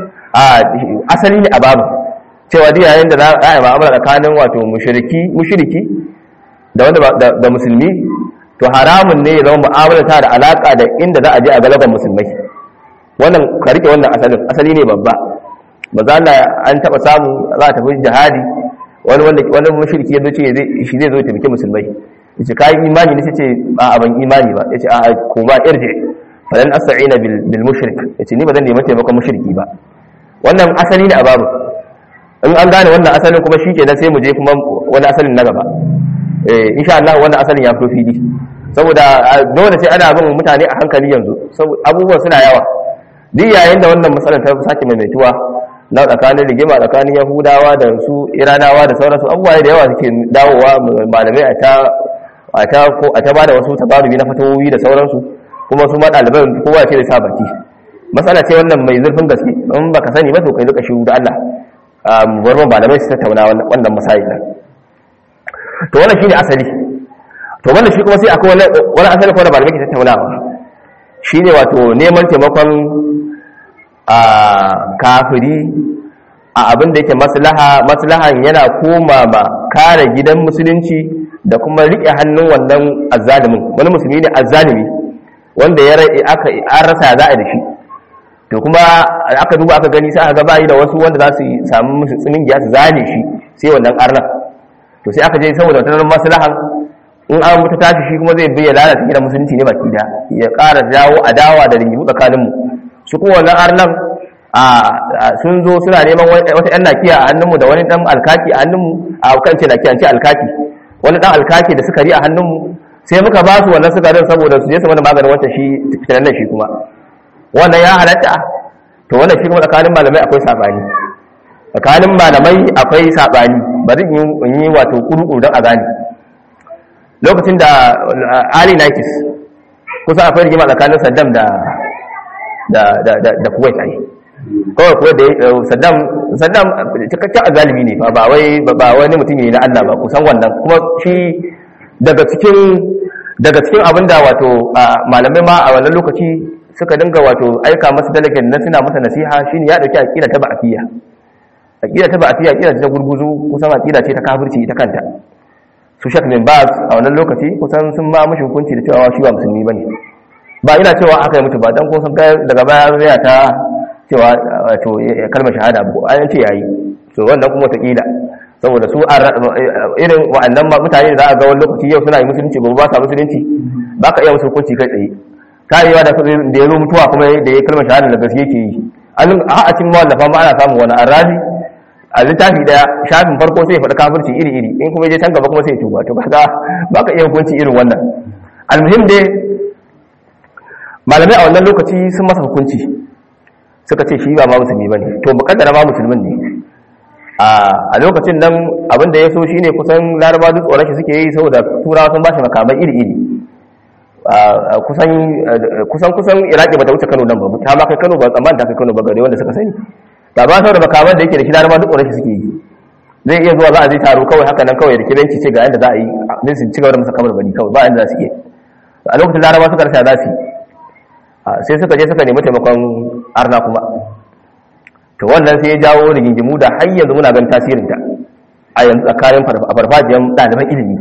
asali ne a babu cewa duk yayin da za a yi ma'amala tsakanin wato mushriki mushriki da wanda da musulmi to haramun ne ya zama mu'amala ta da alaka da inda za a je a galaban musulmai wannan ka rike wannan asalin asali ne babba ba za an taba samu za a tafi jihadi wani wanda wani mushriki ya ce shi zai zo ya taimaki musulmai yace kai imani ne sai a ban imani ba yace a ko ba irji falan asta'ina bil bil mushrik yace ni ba zan nemi taimakon mushriki ba wannan asali ne a babu in an gane wannan asalin kuma shikenan sai mu je kuma wani asalin na gaba eh insha Allah wannan asalin ya fito fili saboda dole sai ana bin mutane a hankali yanzu saboda abubuwan suna yawa duk yayin da wannan matsalar ta sake maimaituwa na tsakanin rigima tsakanin yahudawa da su iranawa da sauransu abubuwa da yawa suke dawowa malamai a ta a ta ko a ta bada wasu tabarubi na fatawoyi da sauransu kuma su ma ɗaliban kowa ce da sa baki matsala ce wannan mai zurfin gaske in baka sani ba to kai duka shiru da Allah warman malamai su tattauna wannan masayi to wannan shine asali to wannan shi kuma sai akwai wani asali kuma da malamai ke tattaunawa shine wato neman taimakon a kafiri a abin da yake maslaha maslahan yana koma ma kare gidan musulunci da kuma rike hannun wannan azzalimin wani musulmi ne azzalimi wanda ya aka an rasa za a da shi to kuma aka duba aka gani sai aka ga bayi da wasu wanda za su samu musu tsimin giya su zane shi sai wannan arnan to sai aka je saboda wannan maslahan in an mutu tashi shi kuma zai biya lalata gidan musulunci ne baki da ya ƙara jawo adawa da ringimu tsakaninmu su kuma wannan arnan sun zo suna neman wata yan nakiya a hannunmu da wani dan alkaki a hannunmu a kan ce nakiya ce alkaki wani dan alkaki da sukari a hannunmu sai muka ba su wannan sukarin saboda su je su mana maganin wata shi fitinan shi kuma wannan ya halatta to wannan shi kuma tsakanin malamai akwai sabani tsakanin malamai akwai sabani bari in yi wato kuru don a gane lokacin da ali nakis kusa akwai rigima tsakanin saddam da da kuwait ai kawai kuwa da saddam saddam cikakken azalimi ne ba wai ba wani mutum ne na allah ba kusan wannan kuma shi daga cikin daga cikin abin da wato malamai ma a wannan lokaci suka dinga wato aika masa delegate na suna masa nasiha shine ya dauki aqida ta ba'atiyya aqida ta ba'atiyya aqida ta gurguzu kusan aqida ce ta kafirci ita kanta su shek bin baz a wannan lokaci kusan sun ma mushi hukunci da cewa shi ba musulmi bane ba ina cewa aka yi mutu ba dan kusan daga baya zai ta cewa wato kalmar shahada ko an ce yayi to wannan kuma ta kila saboda su irin wa'annan mutane da za a ga wani lokaci yau suna yi musulunci gobe ba sa musulunci ba ka iya musu hukunci kai tsaye karewa da da ya zo mutuwa kuma da ya kalmar shahada da gaske ke yi a a cikin mawallafa ma ana samun wani arazi a littafi daya shafin farko sai ya faɗi kafirci iri iri in kuma je can gaba kuma sai ya tuba to kaga ba ka iya hukunci irin wannan almuhim dai malamai a wannan lokaci sun masa hukunci suka ce shi ba ma musulmi bane to mukaddara ma musulmin ne a lokacin nan abin da ya so shine kusan laraba duk tsoron shi suke yi saboda turawa sun bashi makamai iri iri kusan kusan kusan iraki bata wuce kano nan ba ta ma kai kano ba tsammanin ta kai kano ba gare wanda suka sani ba ba saboda makaman da yake da shi laraba duk tsoron shi suke yi zai iya zuwa za a je taro kawai haka nan kawai da kiranci ce ga yadda za a yi din su ci gaba da masa kamar bani kawai ba yadda za su iya a lokacin laraba suka rasa za su sai suka je suka nemi taimakon arna kuma to wannan sai ya jawo rigingimu da har yanzu muna ganin tasirinta a yanzu tsakanin farfajiyar ɗaliban ilimi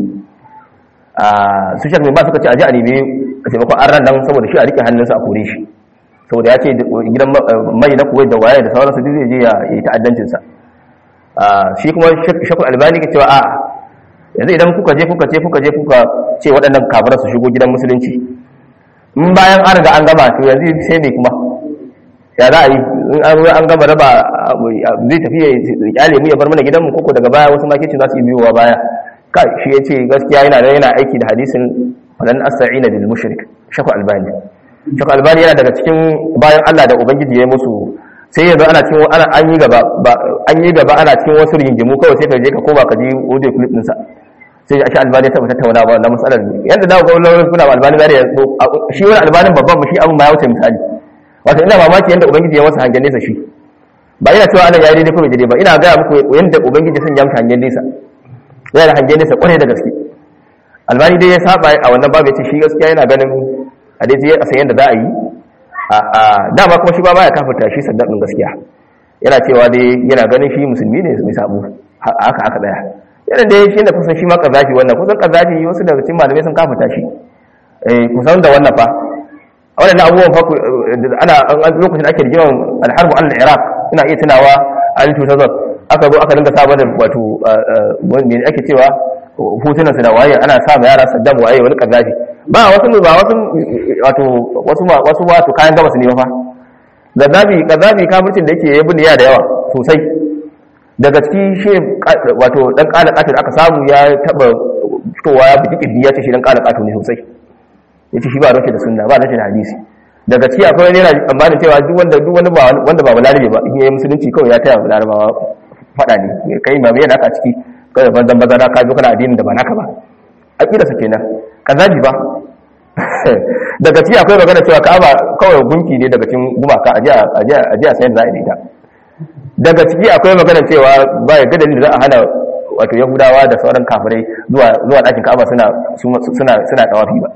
su shakmi ba suka ce a ji a nemi a taimakon arna nan saboda shi a rike hannunsa a kore shi saboda ya ce gidan mai na kuwai da waye da sauransu duk zai je ya yi ta'addancinsa shi kuma shakul albani ke cewa a yanzu idan kuka je kuka ce kuka je kuka ce waɗannan kafiran su shigo gidan musulunci in bayan an riga an gama to yanzu sai ne kuma ya za a yi in an gama raba zai tafi ya kyale mu ya bar mana gidanmu koko daga baya wasu makicin za su yi biyowa baya kai shi ya ce gaskiya yana da yana aiki da hadisin falan asta'ina bil mushrik shakul albani shakul albani yana daga cikin bayan Allah da ubangiji ya musu sai yanzu ana cikin ana an yi gaba an yi gaba ana cikin wasu rigingimu kawai sai ka je ka koma ka ji audio clip din sa sai shi albani ta tattauna ba wannan matsalar yanda da ga lauran kuna albani da yanzu shi wani albanin babban shi abin ma ya wuce misali wato ina mamaki yanda ubangiji ya masa hangen nesa shi ba ina cewa ana yayi daidai ko bai daidai ba ina ga muku yanda ubangiji sun ya masa hangen nesa yana da hangen nesa kwarai da gaske albani dai ya saba a wannan babu ya ce shi gaskiya yana ganin a dai ya san yanda za a yi dama kuma shi ba baya kafirta shi saddaqin gaskiya yana cewa dai yana ganin shi musulmi ne mai sabo haka haka daya yana dai shi da kusan shi ma kazafi wannan kusan kazafi wasu daga cikin malamai sun kafirta shi eh kusan da wannan fa wannan abubuwan fa ana lokacin ake rigiman alharbu al iraq ina iya tunawa an 2000 aka zo aka dinga sa da wato me ake cewa hotunan su da waye ana sa ma yara Saddam waye wani kazafi ba wasu ba wasu wato wasu wasu wato kayan gabas ne fa Gaddafi Gaddafi kafircin da yake yabi ne ya da yawa sosai daga ciki shi wato dan kala katin aka samu ya taba fitowa ya buki kirdi ya ce shi dan kala kato ne sosai yace shi ba rashi da sunna ba rashi da hadisi daga ciki akwai wani yana tsammanin cewa duk wanda duk wani ba wanda ba balarabe ba in yayi musulunci kawai ya taya larabawa fada ne kai ma me yana ka ciki kai banzan bazara ka zo kana addinin da ba naka ba aqida sa kenan kazabi ba daga ciki akwai magana cewa ka'aba kawai gunki ne daga cikin gumaka aje aje aje a sayar da ita daga ciki akwai magana cewa ba ya gadani da za a hana wato yahudawa da sauran kafirai zuwa zuwa ɗakin ka'aba suna suna suna tawafi ba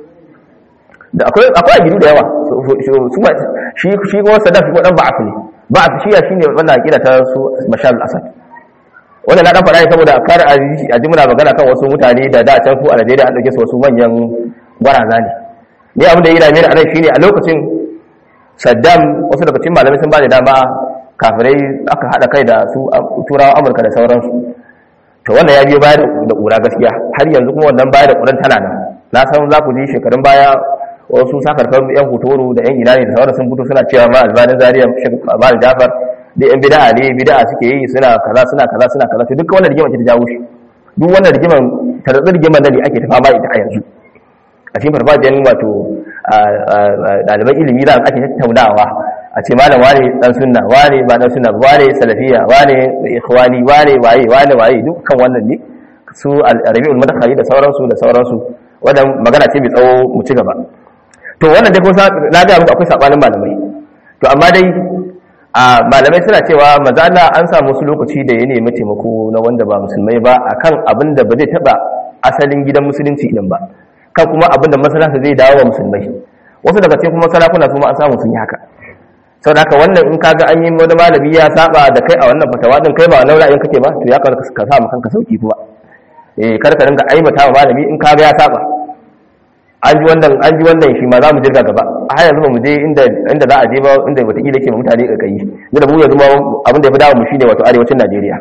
da akwai akwai ajiru da yawa shi shi ko sadaf ko dan ba'af ne ba'af shi ya shine wannan akida ta su bashar al-asad wannan na dan fara saboda kar a ji muna magana kan wasu mutane da da can ku a Najeriya an dauke su wasu manyan gwaraza ne ni abin da ya dame ni a nan shine a lokacin Saddam wasu daga cikin malamai sun ba da dama kafirai aka hada kai da su turawan Amurka da sauransu to wannan ya biyo baya da kura gaskiya har yanzu kuma wannan baya da kuran tana nan na san za ku ji shekarun baya wasu sakarfar yan hotoro da yan ina ne da sauran sun fito suna cewa ma albanin zariya albanin jafar da yan bida'a ne bida'a suke yi suna kaza suna kaza suna kaza to duk wannan rigimar ta jawo shi duk wannan rigimar tarzar rigimar da ne ake ta fama ita a yanzu a cikin farfajiyar wato ɗaliban ilimi za a ake tattaunawa a ce malam wane dan sunna wane ba dan sunna wane salafiya wane ikhwani wane waye wane waye dukkan wannan ne su al-rabi'ul madkhali da sauransu da sauransu wannan magana ce mai tsawo mu ci gaba to wannan dai kuma na ga muku akwai sabanin malamai to amma dai a malamai suna cewa maza Allah an samu wasu lokaci da ya nemi taimako na wanda ba musulmai ba akan abin da ba zai taba asalin gidan musulunci din ba kan kuma abin da maslaha zai dawo wa musulmai wasu daga cikin kuma sarakuna su ma an samu sun yi haka sau da haka wannan in kaga an yi wani malami ya saba da kai a wannan fatawa din kai ba wannan ra'ayin kake ba to ya ka sa mu kanka sauki kuma eh kar ka dinga aibata wa malami in kaga ya saba an ji wannan an ji wannan shi ma za mu jirga gaba a har yanzu ba mu je inda inda za a je ba inda wata kila ke mutane ka kai da mu yanzu ma abin da ya fi dawo mu shine wato arewacin Najeriya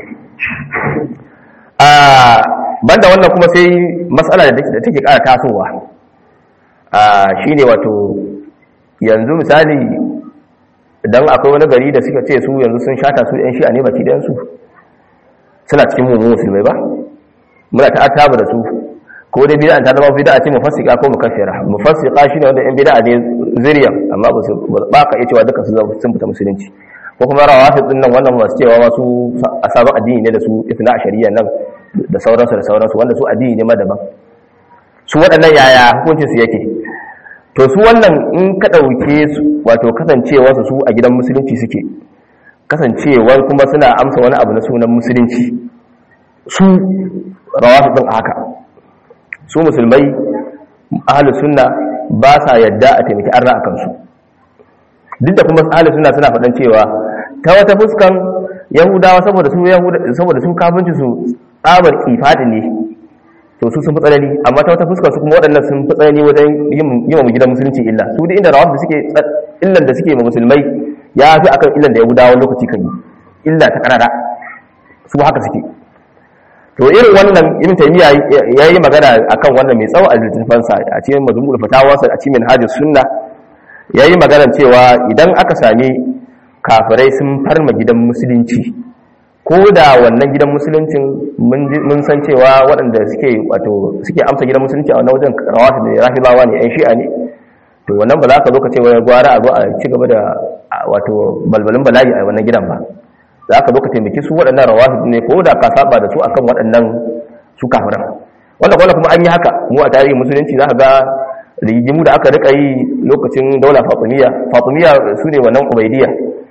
a banda wannan kuma sai matsala da take ƙara tasowa a shine wato yanzu misali idan akwai wani gari da suka ce su yanzu sun shata su yan shi'a ne baki ɗayan su suna cikin mummun musulmai ba muna ta'attaba da su ko dai bid'a ta zama bid'a ce mufassika ko mukaffira mufassika shine wanda yan bid'a ne zuriya amma ba su ba ka iya cewa duka su sun fita musulunci ko kuma rawafid din nan wannan masu cewa wasu asabin addini ne da su ifna shari'a nan da sauransu da sauransu wanda su addini ne ma daban su waɗannan yaya hukuncin su yake to su wannan in ka ɗauke su wato kasancewa su a gidan musulunci suke kasancewar kuma suna amsa wani abu na sunan musulunci su rawafid din haka su musulmai ahalus sunna ba sa yadda a taimaki arna a kansu duk da kuma ahalus sunna suna faɗan cewa ta wata fuskan yahudawa saboda su saboda su kafinci su tsabar kifadi ne to su sun fi tsanani amma ta wata fuskan su kuma waɗannan sun fi tsanani wajen yi wa gidan musulunci illa su duk inda rawar da suke illan da suke ma musulmai ya fi akan illan da yahudawa lokaci kan yi illa ta kanada su haka suke to irin wannan ibn taymiya yayi magana akan wannan mai tsawo a littafin sa a cikin mazmul fatawa a cikin hajjus sunna yayi magana cewa idan aka sami kafirai sun farma gidan musulunci ko da wannan gidan musuluncin mun san cewa waɗanda suke wato suke amsa gidan musulunci a wannan wajen rawatu da rafilawa ne yan shi'a ne to wannan ba za ka zo ka ce wai gwara a zo a ci gaba da wato balbalin bala'i a wannan gidan ba za ka zo ka taimaki su waɗannan rawafid ne ko da ka saba da su akan waɗannan su kafiran wanda kuma kuma an yi haka mu a tarihin musulunci za ka ga rigimu da aka rika yi lokacin daula fatimiyya fatimiyya su ne wannan ubaidiyya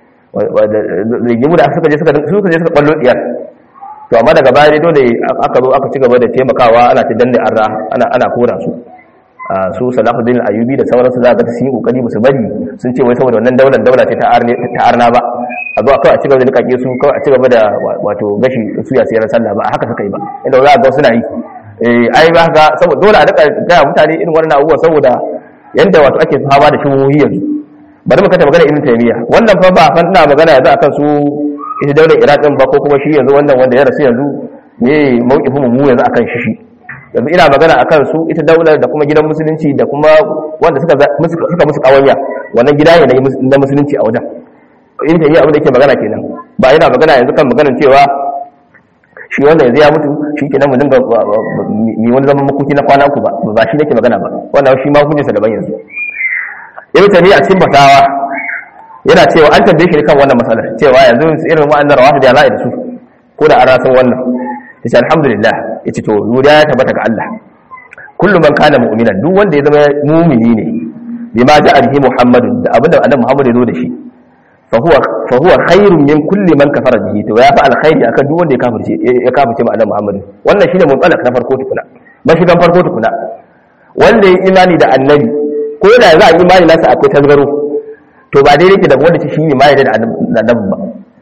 rigimu da suka je suka suka je suka ballo diyar to amma daga baya dai dole aka zo aka ci gaba da taimakawa ana ta danne arra ana ana kora su su salahuddin ayubi da sauransu za ga su yi kokari musu bari sun ce wai saboda wannan daular daula ce ta arna ba a zo kawai a cigaba da nikake su kawai a cigaba da wato gashi su ya sayar sallah ba a haka suka yi ba inda za a ga suna yi ai ba ga saboda dole a rika gaya mutane irin wannan abubuwa saboda yanda wato ake fama da shubuhi yanzu bari mu kanta magana ibn taymiya wannan fa ba fa ina magana yanzu akan su ita daular iraq din ba ko kuma shi yanzu wannan wanda ya rasu yanzu ne mawqifin mu yanzu akan shi shi yanzu ina magana akan su ita daular da kuma gidan musulunci da kuma wanda suka suka musu kawanya wannan gida ne na musulunci a wajen ita yi abin da yake magana kenan ba yana magana yanzu kan maganar cewa shi wanda yanzu ya mutu shi ke nan mu dinga mi wani zaman makoki na kwana uku ba ba shi nake magana ba wannan shi ma hukuncinsa daban yanzu ibn tani a cikin fatawa yana cewa an tambaye shi kan wannan matsalar cewa yanzu irin wa'annan rawafi da la'i da su ko da an rasan wannan yace alhamdulillah yace to godiya ya tabbata ga Allah kullu man kana mu'minan duk wanda ya zama mu'mini ne bima ja'a bihi muhammadun da abinda annabi muhammad ya zo da shi fahuwa khairun min kulli man kafara bihi to ya fa alkhairi akan duk wanda ya kafirce ya kafirce ma annabi Muhammad wannan shine mutsalak na farko tukuna mashigan farko tukuna wanda ya imani da annabi ko da za a imani nasa akwai tasgaro to ba dai yake da wanda shi ne ma da annabi ba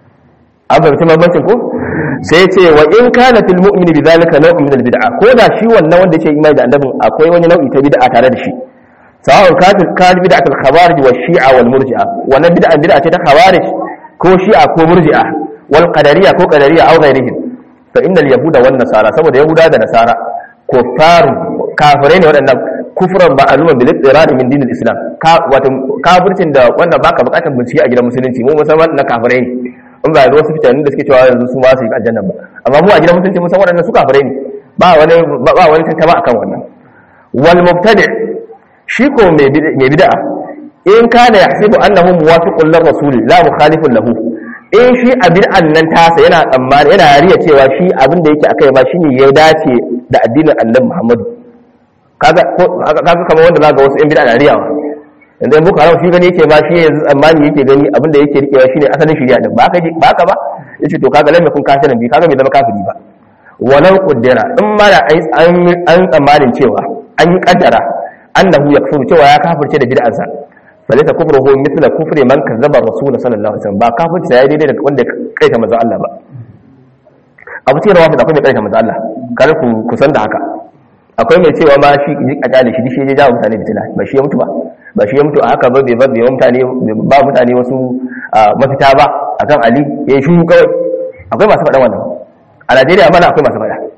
an fahimci bambancin ko sai ya ce wa in kana fil mu'mini bi zalika naw'un min al bid'a ko da shi wannan wanda yake imani da annabin akwai wani nau'i ta bid'a tare da shi sawa'un kafir kan bid'atul khawarij wa shi'a wal murji'a wannan bid'a bid'a ce ta khawarij ko shi'a ko murji'a wal qadariyya ko qadariyya aw ghairihim fa innal yahuda wan nasara saboda yahuda da nasara kuffaru kafirai ne waɗannan kufran ma'luman bil ittirad min dinil islam ka wato kafircin da wanda baka bukatar bincike a gidan musulunci mu musamman na kafirai ne in ba da wasu fitanin da suke cewa yanzu su ma su yi aljanna ba amma mu a gidan musulunci mun san waɗannan su kafirai ne ba wani ba wani tantama akan wannan wal mubtadi' shi ko mai bid'a in kana yahsibu annahu muwafiqun lir rasul la mukhalifun lahu in shi a bid'an nan tasa yana tsammani yana riya cewa shi abin da yake akai ma shine ya dace da addinin annabi Muhammad kaga kaga kamar wanda zaka wasu in bid'a na riyawa yanzu boko haram shi gani yake ma shi yanzu tsammani yake gani abin da yake rikewa shine asalin shari'a din ba ka ba ka ba yace to kaga lamme kun kafirin bi kaga bai zama kafiri ba walau qaddara in ma da an tsammanin cewa an yi kaddara annahu yakfuru cewa ya kafirce da bid'arsa falaysa kufruhu mithla kufri man kazzaba rasul sallallahu alaihi wasallam ba kafirce ya daidai da wanda kaita manzo Allah ba abu ce rawa da akwai mai kaita manzo Allah kar ku kusan da haka akwai mai cewa ma shi a kyale shi shi ya jawo mutane fitina ba shi ya mutu ba ba shi ya mutu a haka ba bai ba bai mutane ba mutane wasu mafita ba akan Ali ya yi shuru kawai akwai masu faɗa wannan a Najeriya mana akwai masu faɗa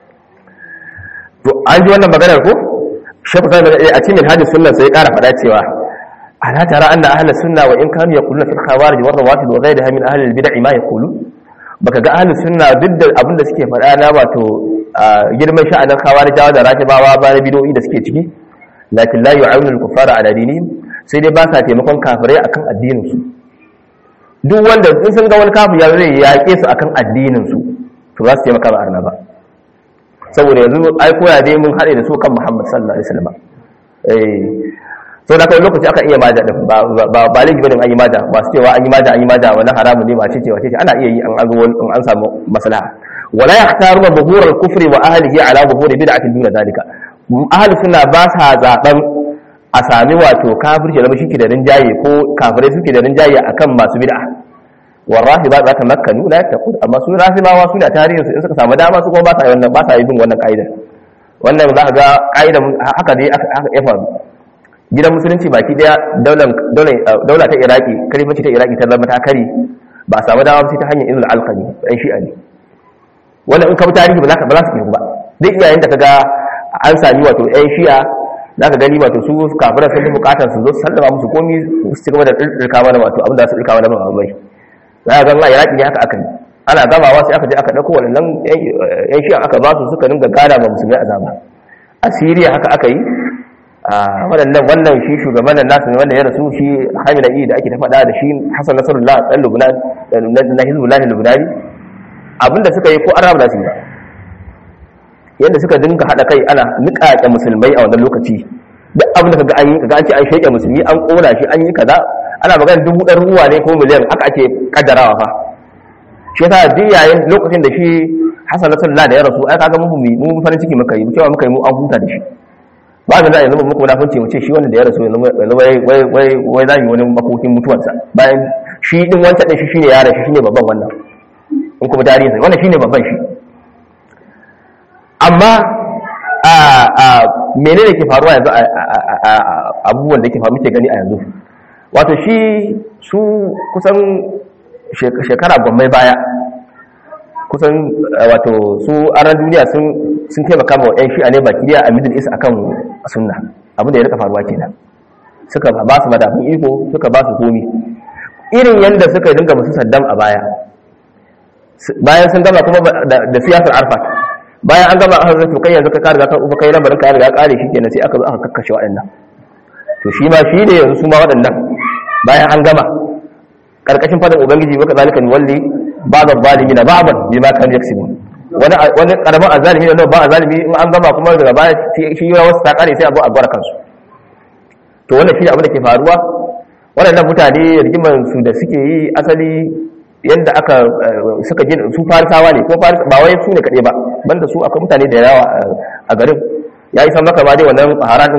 to an ji wannan maganar ko shafi kan a cikin hajji sunna sai ƙara faɗa cewa ala tara anna ahli sunna wa in kanu yaquluna fil khawarij wa rawatib wa ghayriha min ahli al bid'ah ma yaqulu baka ga ahli sunna duk da abin da suke faɗa na wato girman sha'anin khawarijawa da rakibawa ba na bid'o'i da suke ciki lakin la yu'awinu al kuffara ala dinihim sai dai ba sa taimakon kafirai akan addinin su duk wanda in sun ga wani kafir ya zai yaƙe su akan addinin su to za su taimaka ba arna ba saboda yanzu ai koya dai mun haɗe da su kan Muhammad sallallahu alaihi wasallam eh so da kai lokaci aka iya maja din ba ba ba laifi bane an yi maja ba su cewa an yi maja an yi maja wani haramu ne ba ce ce wace ce ana iya yi an an in an samu maslaha wala yahtaruna zuhur al-kufr wa ahlihi ala zuhur bid'atin duna dalika ahli sunna ba sa zaben a sami wato kafirci da shi da rinjaye ko kafirai suke da rinjaye akan masu bid'a wallahi ba za ta makkanu la yattaqun amma su rafimawa su da tarihin su in suka samu dama su kuma ba sa yi wannan ba sa yi bin wannan kaida wannan za ka ga kaida haka dai aka ya faru gidan musulunci baki daya daular daula ta iraki kalifanci ta iraki ta zama ta kari ba samu dama sai ta hanyar ilul alqami ɗan shi'a ne wannan in ka bi tarihi ba za ka ba za su ba duk iyayen da kaga an sami wato ɗan shi'a za ka gani wato su kafiran sun fi bukatar su zo su sallama musu komi su ci gaba da ɗirka mana wato abin da su ɗirka mana ba bai za a zama iraki ne haka aka yi ana gamawa sai aka je aka ɗauko waɗannan yan shi'an aka ba su suka dinga gada ma musulmi azaba a siriya haka aka yi waɗannan wannan shi shugaban nan nasu ne wanda ya rasu shi hamila da ake ta faɗa da shi hasan nasarullah ɗan lubnan na hizbullah lubnani abinda suka yi ko an rabu da su ba yadda suka dinga haɗa kai ana niƙaƙe musulmai a wannan lokaci duk abin da kaga an yi kaga an ce an sheke musulmi an ƙona shi an yi kaza ana magana dubu ɗan ruwa ne ko miliyan haka ake kaddarawa fa shi yasa duk yayin lokacin da shi hasan nasarullah da ya rasu ai kaga mu mu farin ciki muka yi cewa muka yi mu an huta da shi ba da za a yanzu muku munafunci mu ce shi wanda da ya rasu yanzu wai za yi wani makokin mutuwarsa bayan shi din wancan din shi shine yaran shi shine babban wannan in kuma tarihin sa wannan shine babban shi amma a a menene ke faruwa yanzu a abubuwan da ke faru muke gani a yanzu wato shi su kusan shekara gwammai baya kusan wato su aran duniya sun taimaka ma yan shi'a ne baki a middle east akan sunna abin da ya rika faruwa kenan suka ba su madafin iko suka ba su komi irin yadda suka dinga musu saddam a baya bayan sun gama kuma da siyasar arfat bayan an gama aka zato kai yanzu ka kare ka uba kai lamarin ka riga kare shi kenan sai aka zo aka kakkashe waɗannan to shi ma shi ne yanzu su ma waɗannan bayan an gama karkashin fadin ubangiji maka zalika ni walli ba'd zalimi na ba'dan bima kan yaksubu wani wani karamin azalimi ne ba azalimi in an gama kuma daga baya shi ya wasu ta kare sai a zo a gwara kansu to wannan shi abin da ke faruwa waɗannan mutane rigimar su da suke yi asali yadda aka suka gina su farisawa ne ko ba wai su ne kaɗai ba banda su akwai mutane da yawa a garin ya yi san maka ma dai wannan haranin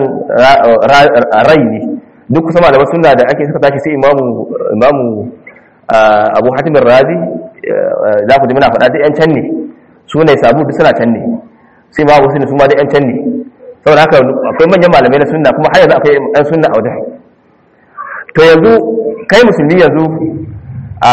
rai ne duk kusa malaman suna da ake suka tashi sai imamu imamu abu hatimin razi za ku ji muna faɗa duk yan can ne su ne sabu duk suna can ne sai ma wasu ne su ma duk yan can ne saboda haka akwai manyan malamai na sunna kuma har yanzu akwai yan sunna a wajen to yanzu kai musulmi yanzu a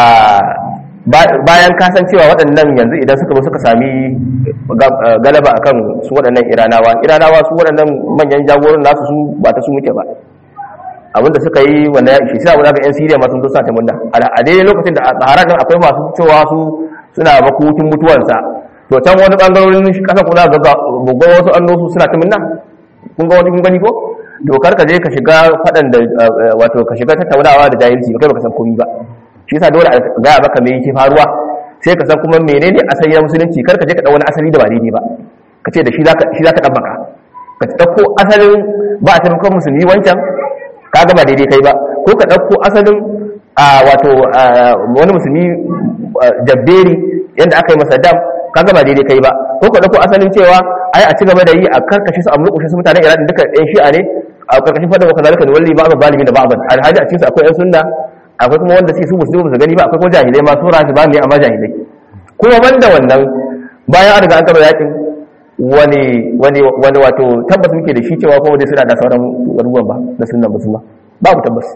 bayan kasancewa waɗannan yanzu idan suka suka sami galaba akan su waɗannan iranawa iranawa su waɗannan manyan jagoran nasu su ba ta su muke ba abinda suka yi wanda ya ishe sai abu da yan siriya masu dosa ta munna a daidai lokacin da a tsaharar nan akwai masu cewa su suna makokin mutuwarsa to can wani bangarorin kasa kuna ga bugon wasu annosu suna ta munna kun ga wani kun gani ko dokar ka je ka shiga faɗan da wato ka shiga tattaunawa da jahilci ba kai baka san komai ba shi yasa dole a gaya maka me yake faruwa sai ka san kuma menene asali na musulunci kar ka je ka dau wani asali da ba daidai ba ka ce da shi zaka shi zaka dabbaka ka dauko asalin ba a taimakon musulmi wancan kaga ba daidai kai ba ko ka dauko asalin a wato wani musulmi jabberi yanda aka yi masa dam kaga ba daidai kai ba ko ka dauko asalin cewa ai a ci gaba da yi a karkashe su a mulkushe su mutanen Iran duka ɗan shi'a ne a karkashin fadar wa kazalika walli ba'd zalimin da ba'd alhaji a cikin su akwai yan sunna akwai kuma wanda suke su musu ba su gani ba akwai kuma jahilai ma su rashi ba ne amma jahilai kuma banda wannan bayan an riga an gaba yakin wani wani wani wato tabbas muke da shi cewa kuma dai suna da sauran garuruwan ba na sunnan musulma babu tabbas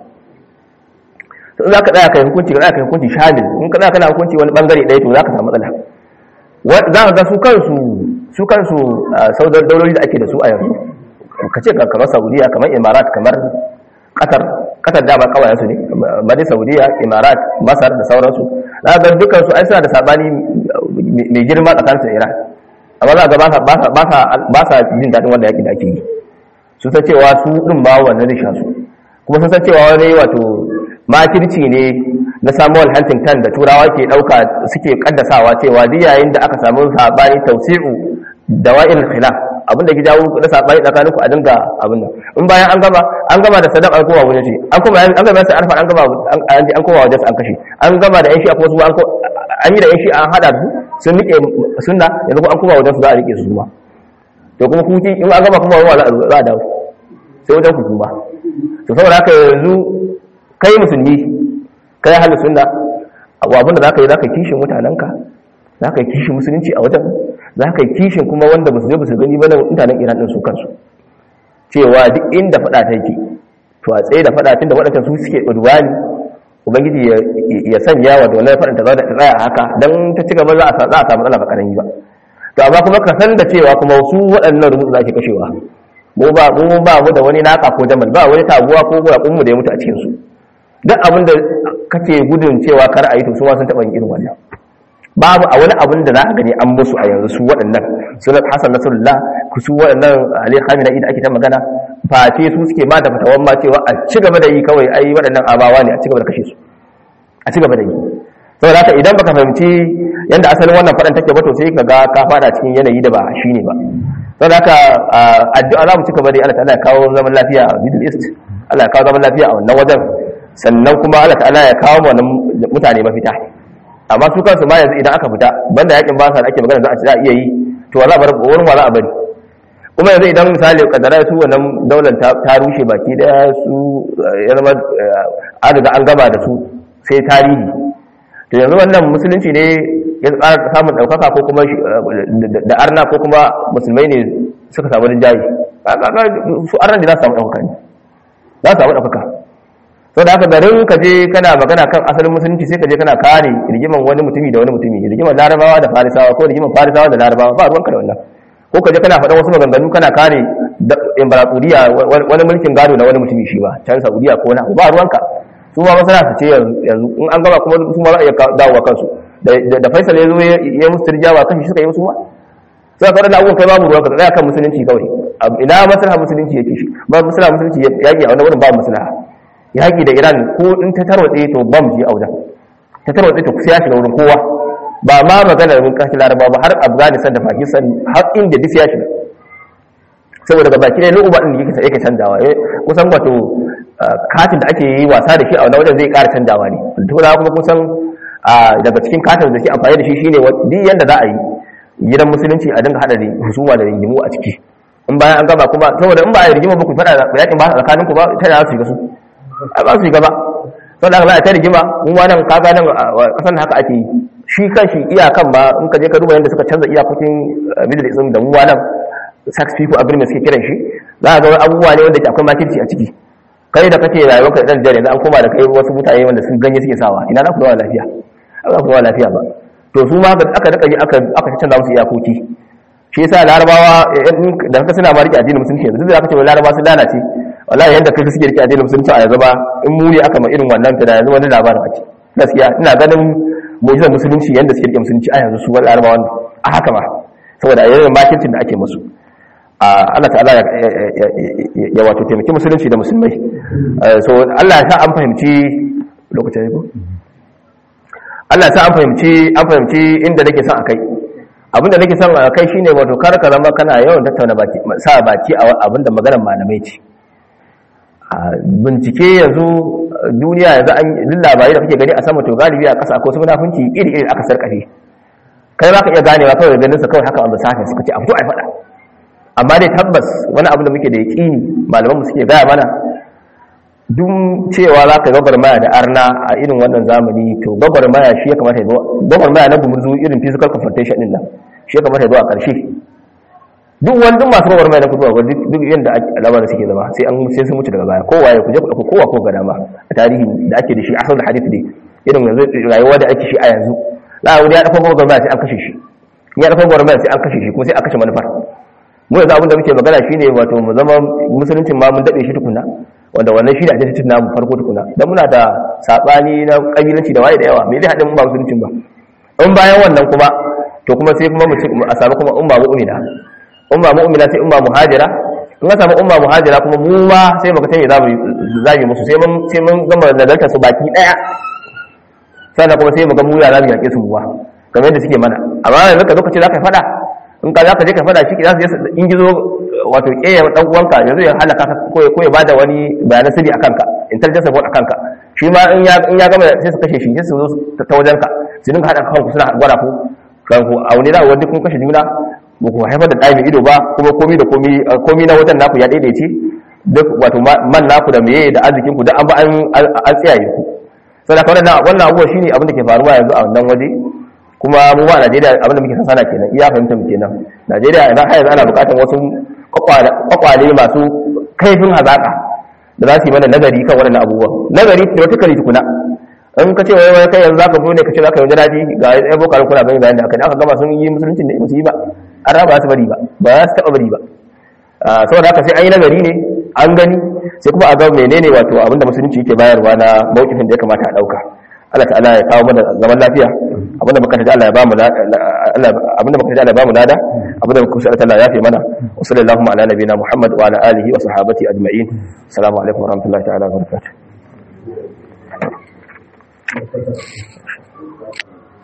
to za ka tsaya kai hukunci ka tsaya kai hukunci shamil in ka tsaya kana hukunci wani bangare ɗaya to za ka samu matsala za ka ga su kansu su kansu saudar dauloli da ake da su a yanzu ka ce kamar saudiya kamar imarat kamar qatar qatar da ba kawayen su ne mali saudiya imarat masar da sauransu za ga dukkan su ai suna da sabani mai girma tsakanin su iran amma za ga ba sa ba sa ba sa jin dadin wanda yaki da ake yi sun san cewa su din ba wannan zai sha su kuma sun san cewa wani wato makirci ne na Samuel Huntington da turawa ke dauka suke kaddasawa cewa duk yayin da aka samu sabani tausi'u dawa'il khilaf abin da ke jawo na sabani tsakanin ku a dinga abin nan in bayan an gama an gama da sadaq an koma wajen shi an kuma an gama sai arfa an gama an an koma wajen an kashe an gama da yan shi akwai su an an yi da yan shi an hada su sun rike sunna yanzu an koma wajen su za a rike su ma to kuma ku in an gama kuma wa za a dawo sai wajen ku kuma to saboda haka yanzu kai musulmi kai ahli sunna abin da zaka yi zaka kishin mutanenka zaka yi kishin musulunci a wajen za ka yi kishin kuma wanda ba su je ba su gani ba na mutanen iran ɗin su kansu cewa duk inda faɗa ta yake to a tsaye da faɗa tun da waɗancan su suke ɗudwani ubangiji ya sanya wa donar faɗin ta tsaya a haka don ta ci gaba za a samu matsala ba ƙarami ba to amma kuma ka san da cewa kuma su waɗannan rubutu za ke kashewa mu ba mu ba mu da wani naka ko jamal ba wani taguwa ko guraƙun mu da ya mutu a cikin su duk abin da kake gudun cewa kar a yi to su ma sun taɓa yin irin wannan babu a wani abin da za a gani an musu a yanzu su waɗannan sunan hassan nasarullah ku su waɗannan ali khamina da ake ta magana face su suke ma da fatawan ma cewa a ci gaba da yi kawai ai waɗannan abawa ne a ci gaba da kashe su a ci gaba da yi saboda haka idan baka fahimci yanda asalin wannan faɗan take ba to sai ka ga ka fada cikin yanayi da ba shi ne ba saboda haka addu'a za mu ci gaba da Allah ta'ala ya kawo zaman lafiya a Middle East Allah ya kawo zaman lafiya a wannan wajen sannan kuma Allah ta'ala ya kawo wannan mutane mafita amma su kansu ma yanzu idan aka fita banda yakin ba sa da ake magana za a ci za a iya yi to wala bar wurin wala a bari kuma yanzu idan misali kadara su wannan daular ta rushe baki daya su yarma an riga an gaba da su sai tarihi to yanzu wannan musulunci ne ya tsara samun ɗaukaka ko kuma da arna ko kuma musulmai ne suka samu rinjaye su arna da za su samu ɗaukaka ne za su samu ɗaukaka sau da haka garin ka je kana magana kan asalin musulunci sai ka je kana kare rigiman wani mutumi da wani mutumi rigiman larabawa da farisawa ko rigiman farisawa da larabawa ba ruwanka da wannan ko ka je kana faɗan wasu maganganu kana kare imbaratsuriya wani mulkin gado na wani mutumi shi ba can saudiya ko na ba ruwanka su ma masana su ce yanzu in an gaba kuma su ma za a iya dawowa kansu da faisal ya zo ya musu turjawa kan shi suka yi musu ma sai ka da abubuwan kai babu ruwanka tsaya kan musulunci kawai ina maslaha musulunci yake shi ba maslaha musulunci yaki a wani wurin ba maslaha yaki da iran ko in ta tarwatse to bam ji a wajen ta tarwatse to sai ya shiga wurin kowa ba ma magana mun kashi laraba ba har afghanistan da pakistan har inda duk ya shiga saboda ga baki ne lu'uba din da yake yake canjawa kusan wato katin da ake yi wasa da shi a wani wajen zai ƙara canjawa ne tuna kuma kusan daga cikin katin da ke amfani da shi shine duk yanda za a yi gidan musulunci a dinga hada da husuma da rigimu a ciki in bayan an gaba kuma saboda in ba a yi rigima ba ku fada yakin ba tsakanin ku ba ta da su shiga su a ba su shiga ba saboda haka za a ta rigima mun ma nan kaga nan kasan haka ake yi shi kanshi iyakan ba in ka je ka duba yadda suka canza iyakokin middle east da mu nan sax people agreement suke kiran shi za a ga abubuwa ne wanda ke akwai makirci a ciki kai da kake rayuwar ka dan jare an koma da kai wasu mutane wanda sun ganye suke sawa ina za ku zama lafiya ba za ku zama lafiya ba to su ma aka rika aka aka canza musu iyakoki shi yasa larabawa da kaka suna ma rike addinin musulunci yanzu da aka ce larabawa sun lalace wallahi yanda kaka suke rike addinin musulunci a yanzu ba in mu ne aka ma irin wannan ta da yanzu wani labarin ake gaskiya ina ganin mu'jizar musulunci yanda suke rike musulunci a yanzu su larabawa a haka ma saboda yayin makircin da ake musu Allah ta'ala ya wato taimaki musulunci da musulmai so Allah ya sa an fahimci lokacin ne ko Allah ya sa an fahimci an fahimci inda nake son akai abinda nake son akai shine wato kar ka zama kana yawan tattauna baki sa baki a abinda maganar malamai ce bincike yanzu duniya yanzu an duk labarai da kake gani a sama to galibi a ƙasa ko su munafunci iri iri aka sarkafe kai za ka iya ganewa kawai ganin sa kawai haka an basafin suka ce a fito a faɗa amma dai tabbas wani abu da muke da yaƙini malamanmu suke gaya mana duk cewa za ka gwagwarmaya da arna a irin wannan zamani to gwagwarmaya shi ya kamata ya zo gwagwarmaya na gumurzu irin physical confrontation din nan shi ya kamata ya zo a ƙarshe duk wani duk masu gwagwarmaya na kuduwa duk yadda al'amarin suke zama sai an sai sun mutu daga baya kowa ya kuje ku kowa ko ga dama a tarihi da ake da shi a da hadith ne irin yanzu rayuwa da ake shi a yanzu za a wuri ya dafa gwagwarmaya sai an kashe shi ya dafa gwagwarmaya sai an kashe shi kuma sai a kashe manufar mu yanzu abinda muke magana shine wato mu zama musuluncin ma mun dade shi tukuna wanda wannan shi da ake cikin namu farko tukuna dan muna da sabani na kabilanci da waye da yawa me zai hada mu ba musuluncin ba in bayan wannan kuma to kuma sai kuma mu a samu kuma umma mu'mina umma mu'mina sai umma muhajira in ka samu umma muhajira kuma mu ma sai muka tayi zamu zamu musu sai mun sai mun gama nazarta su baki daya sannan kuma sai mu ga mu ya zamu yake su buwa kamar yadda suke mana amma yanzu ka zo ka ce za ka faɗa in ka za ka je ka fada shi za su in gizo wato keya dan uwanka yanzu ya halaka ka ko ya ko ya bada wani bayanan sirri akan ka intelligence report akan ka shi ma in ya in ya gama sai su kashe shi sai su zo ta wajen ka su dinga hada kanku suna gwara ku kan ku a wani da wanda kun kashe juna ba ku haifar da ɗaya mai ido ba kuma komi da komi komi na wajen naku ya daidaice duk wato man naku da meye da arzikin ku duk an ba an tsiyaye ku saboda wannan wannan abuwa shine abin da ke faruwa yanzu a wannan waje kuma mu ba Najeriya abin da muke san sana kenan iya fahimta mu kenan Najeriya idan har yanzu ana bukatar wasu kwakwale masu kaifin hazaka da za su yi mana nagari kan waɗannan abubuwan nagari theoretically tukuna in ka ce wai wai kai yanzu zaka zo ne ka ce zaka yi daji ga ai boko haram kuna gani bayan da aka aka gama sun yi musulunci ne musu yi ba an raba su bari ba ba za su taba bari ba saboda haka sai an yi nagari ne an gani sai kuma a ga menene wato abinda musulunci yake bayarwa na mawkifin da ya kamata a dauka Allah ta'ala ya kawo mana zaman lafiya abinda muka taji Allah ya bamu Allah abinda muka taji Allah ya bamu lada abinda muka kusa Allah ya fi mana wa sallallahu ala nabiyina Muhammad wa ala alihi wa sahbihi ajma'in assalamu alaikum wa rahmatullahi ta'ala wa barakatuh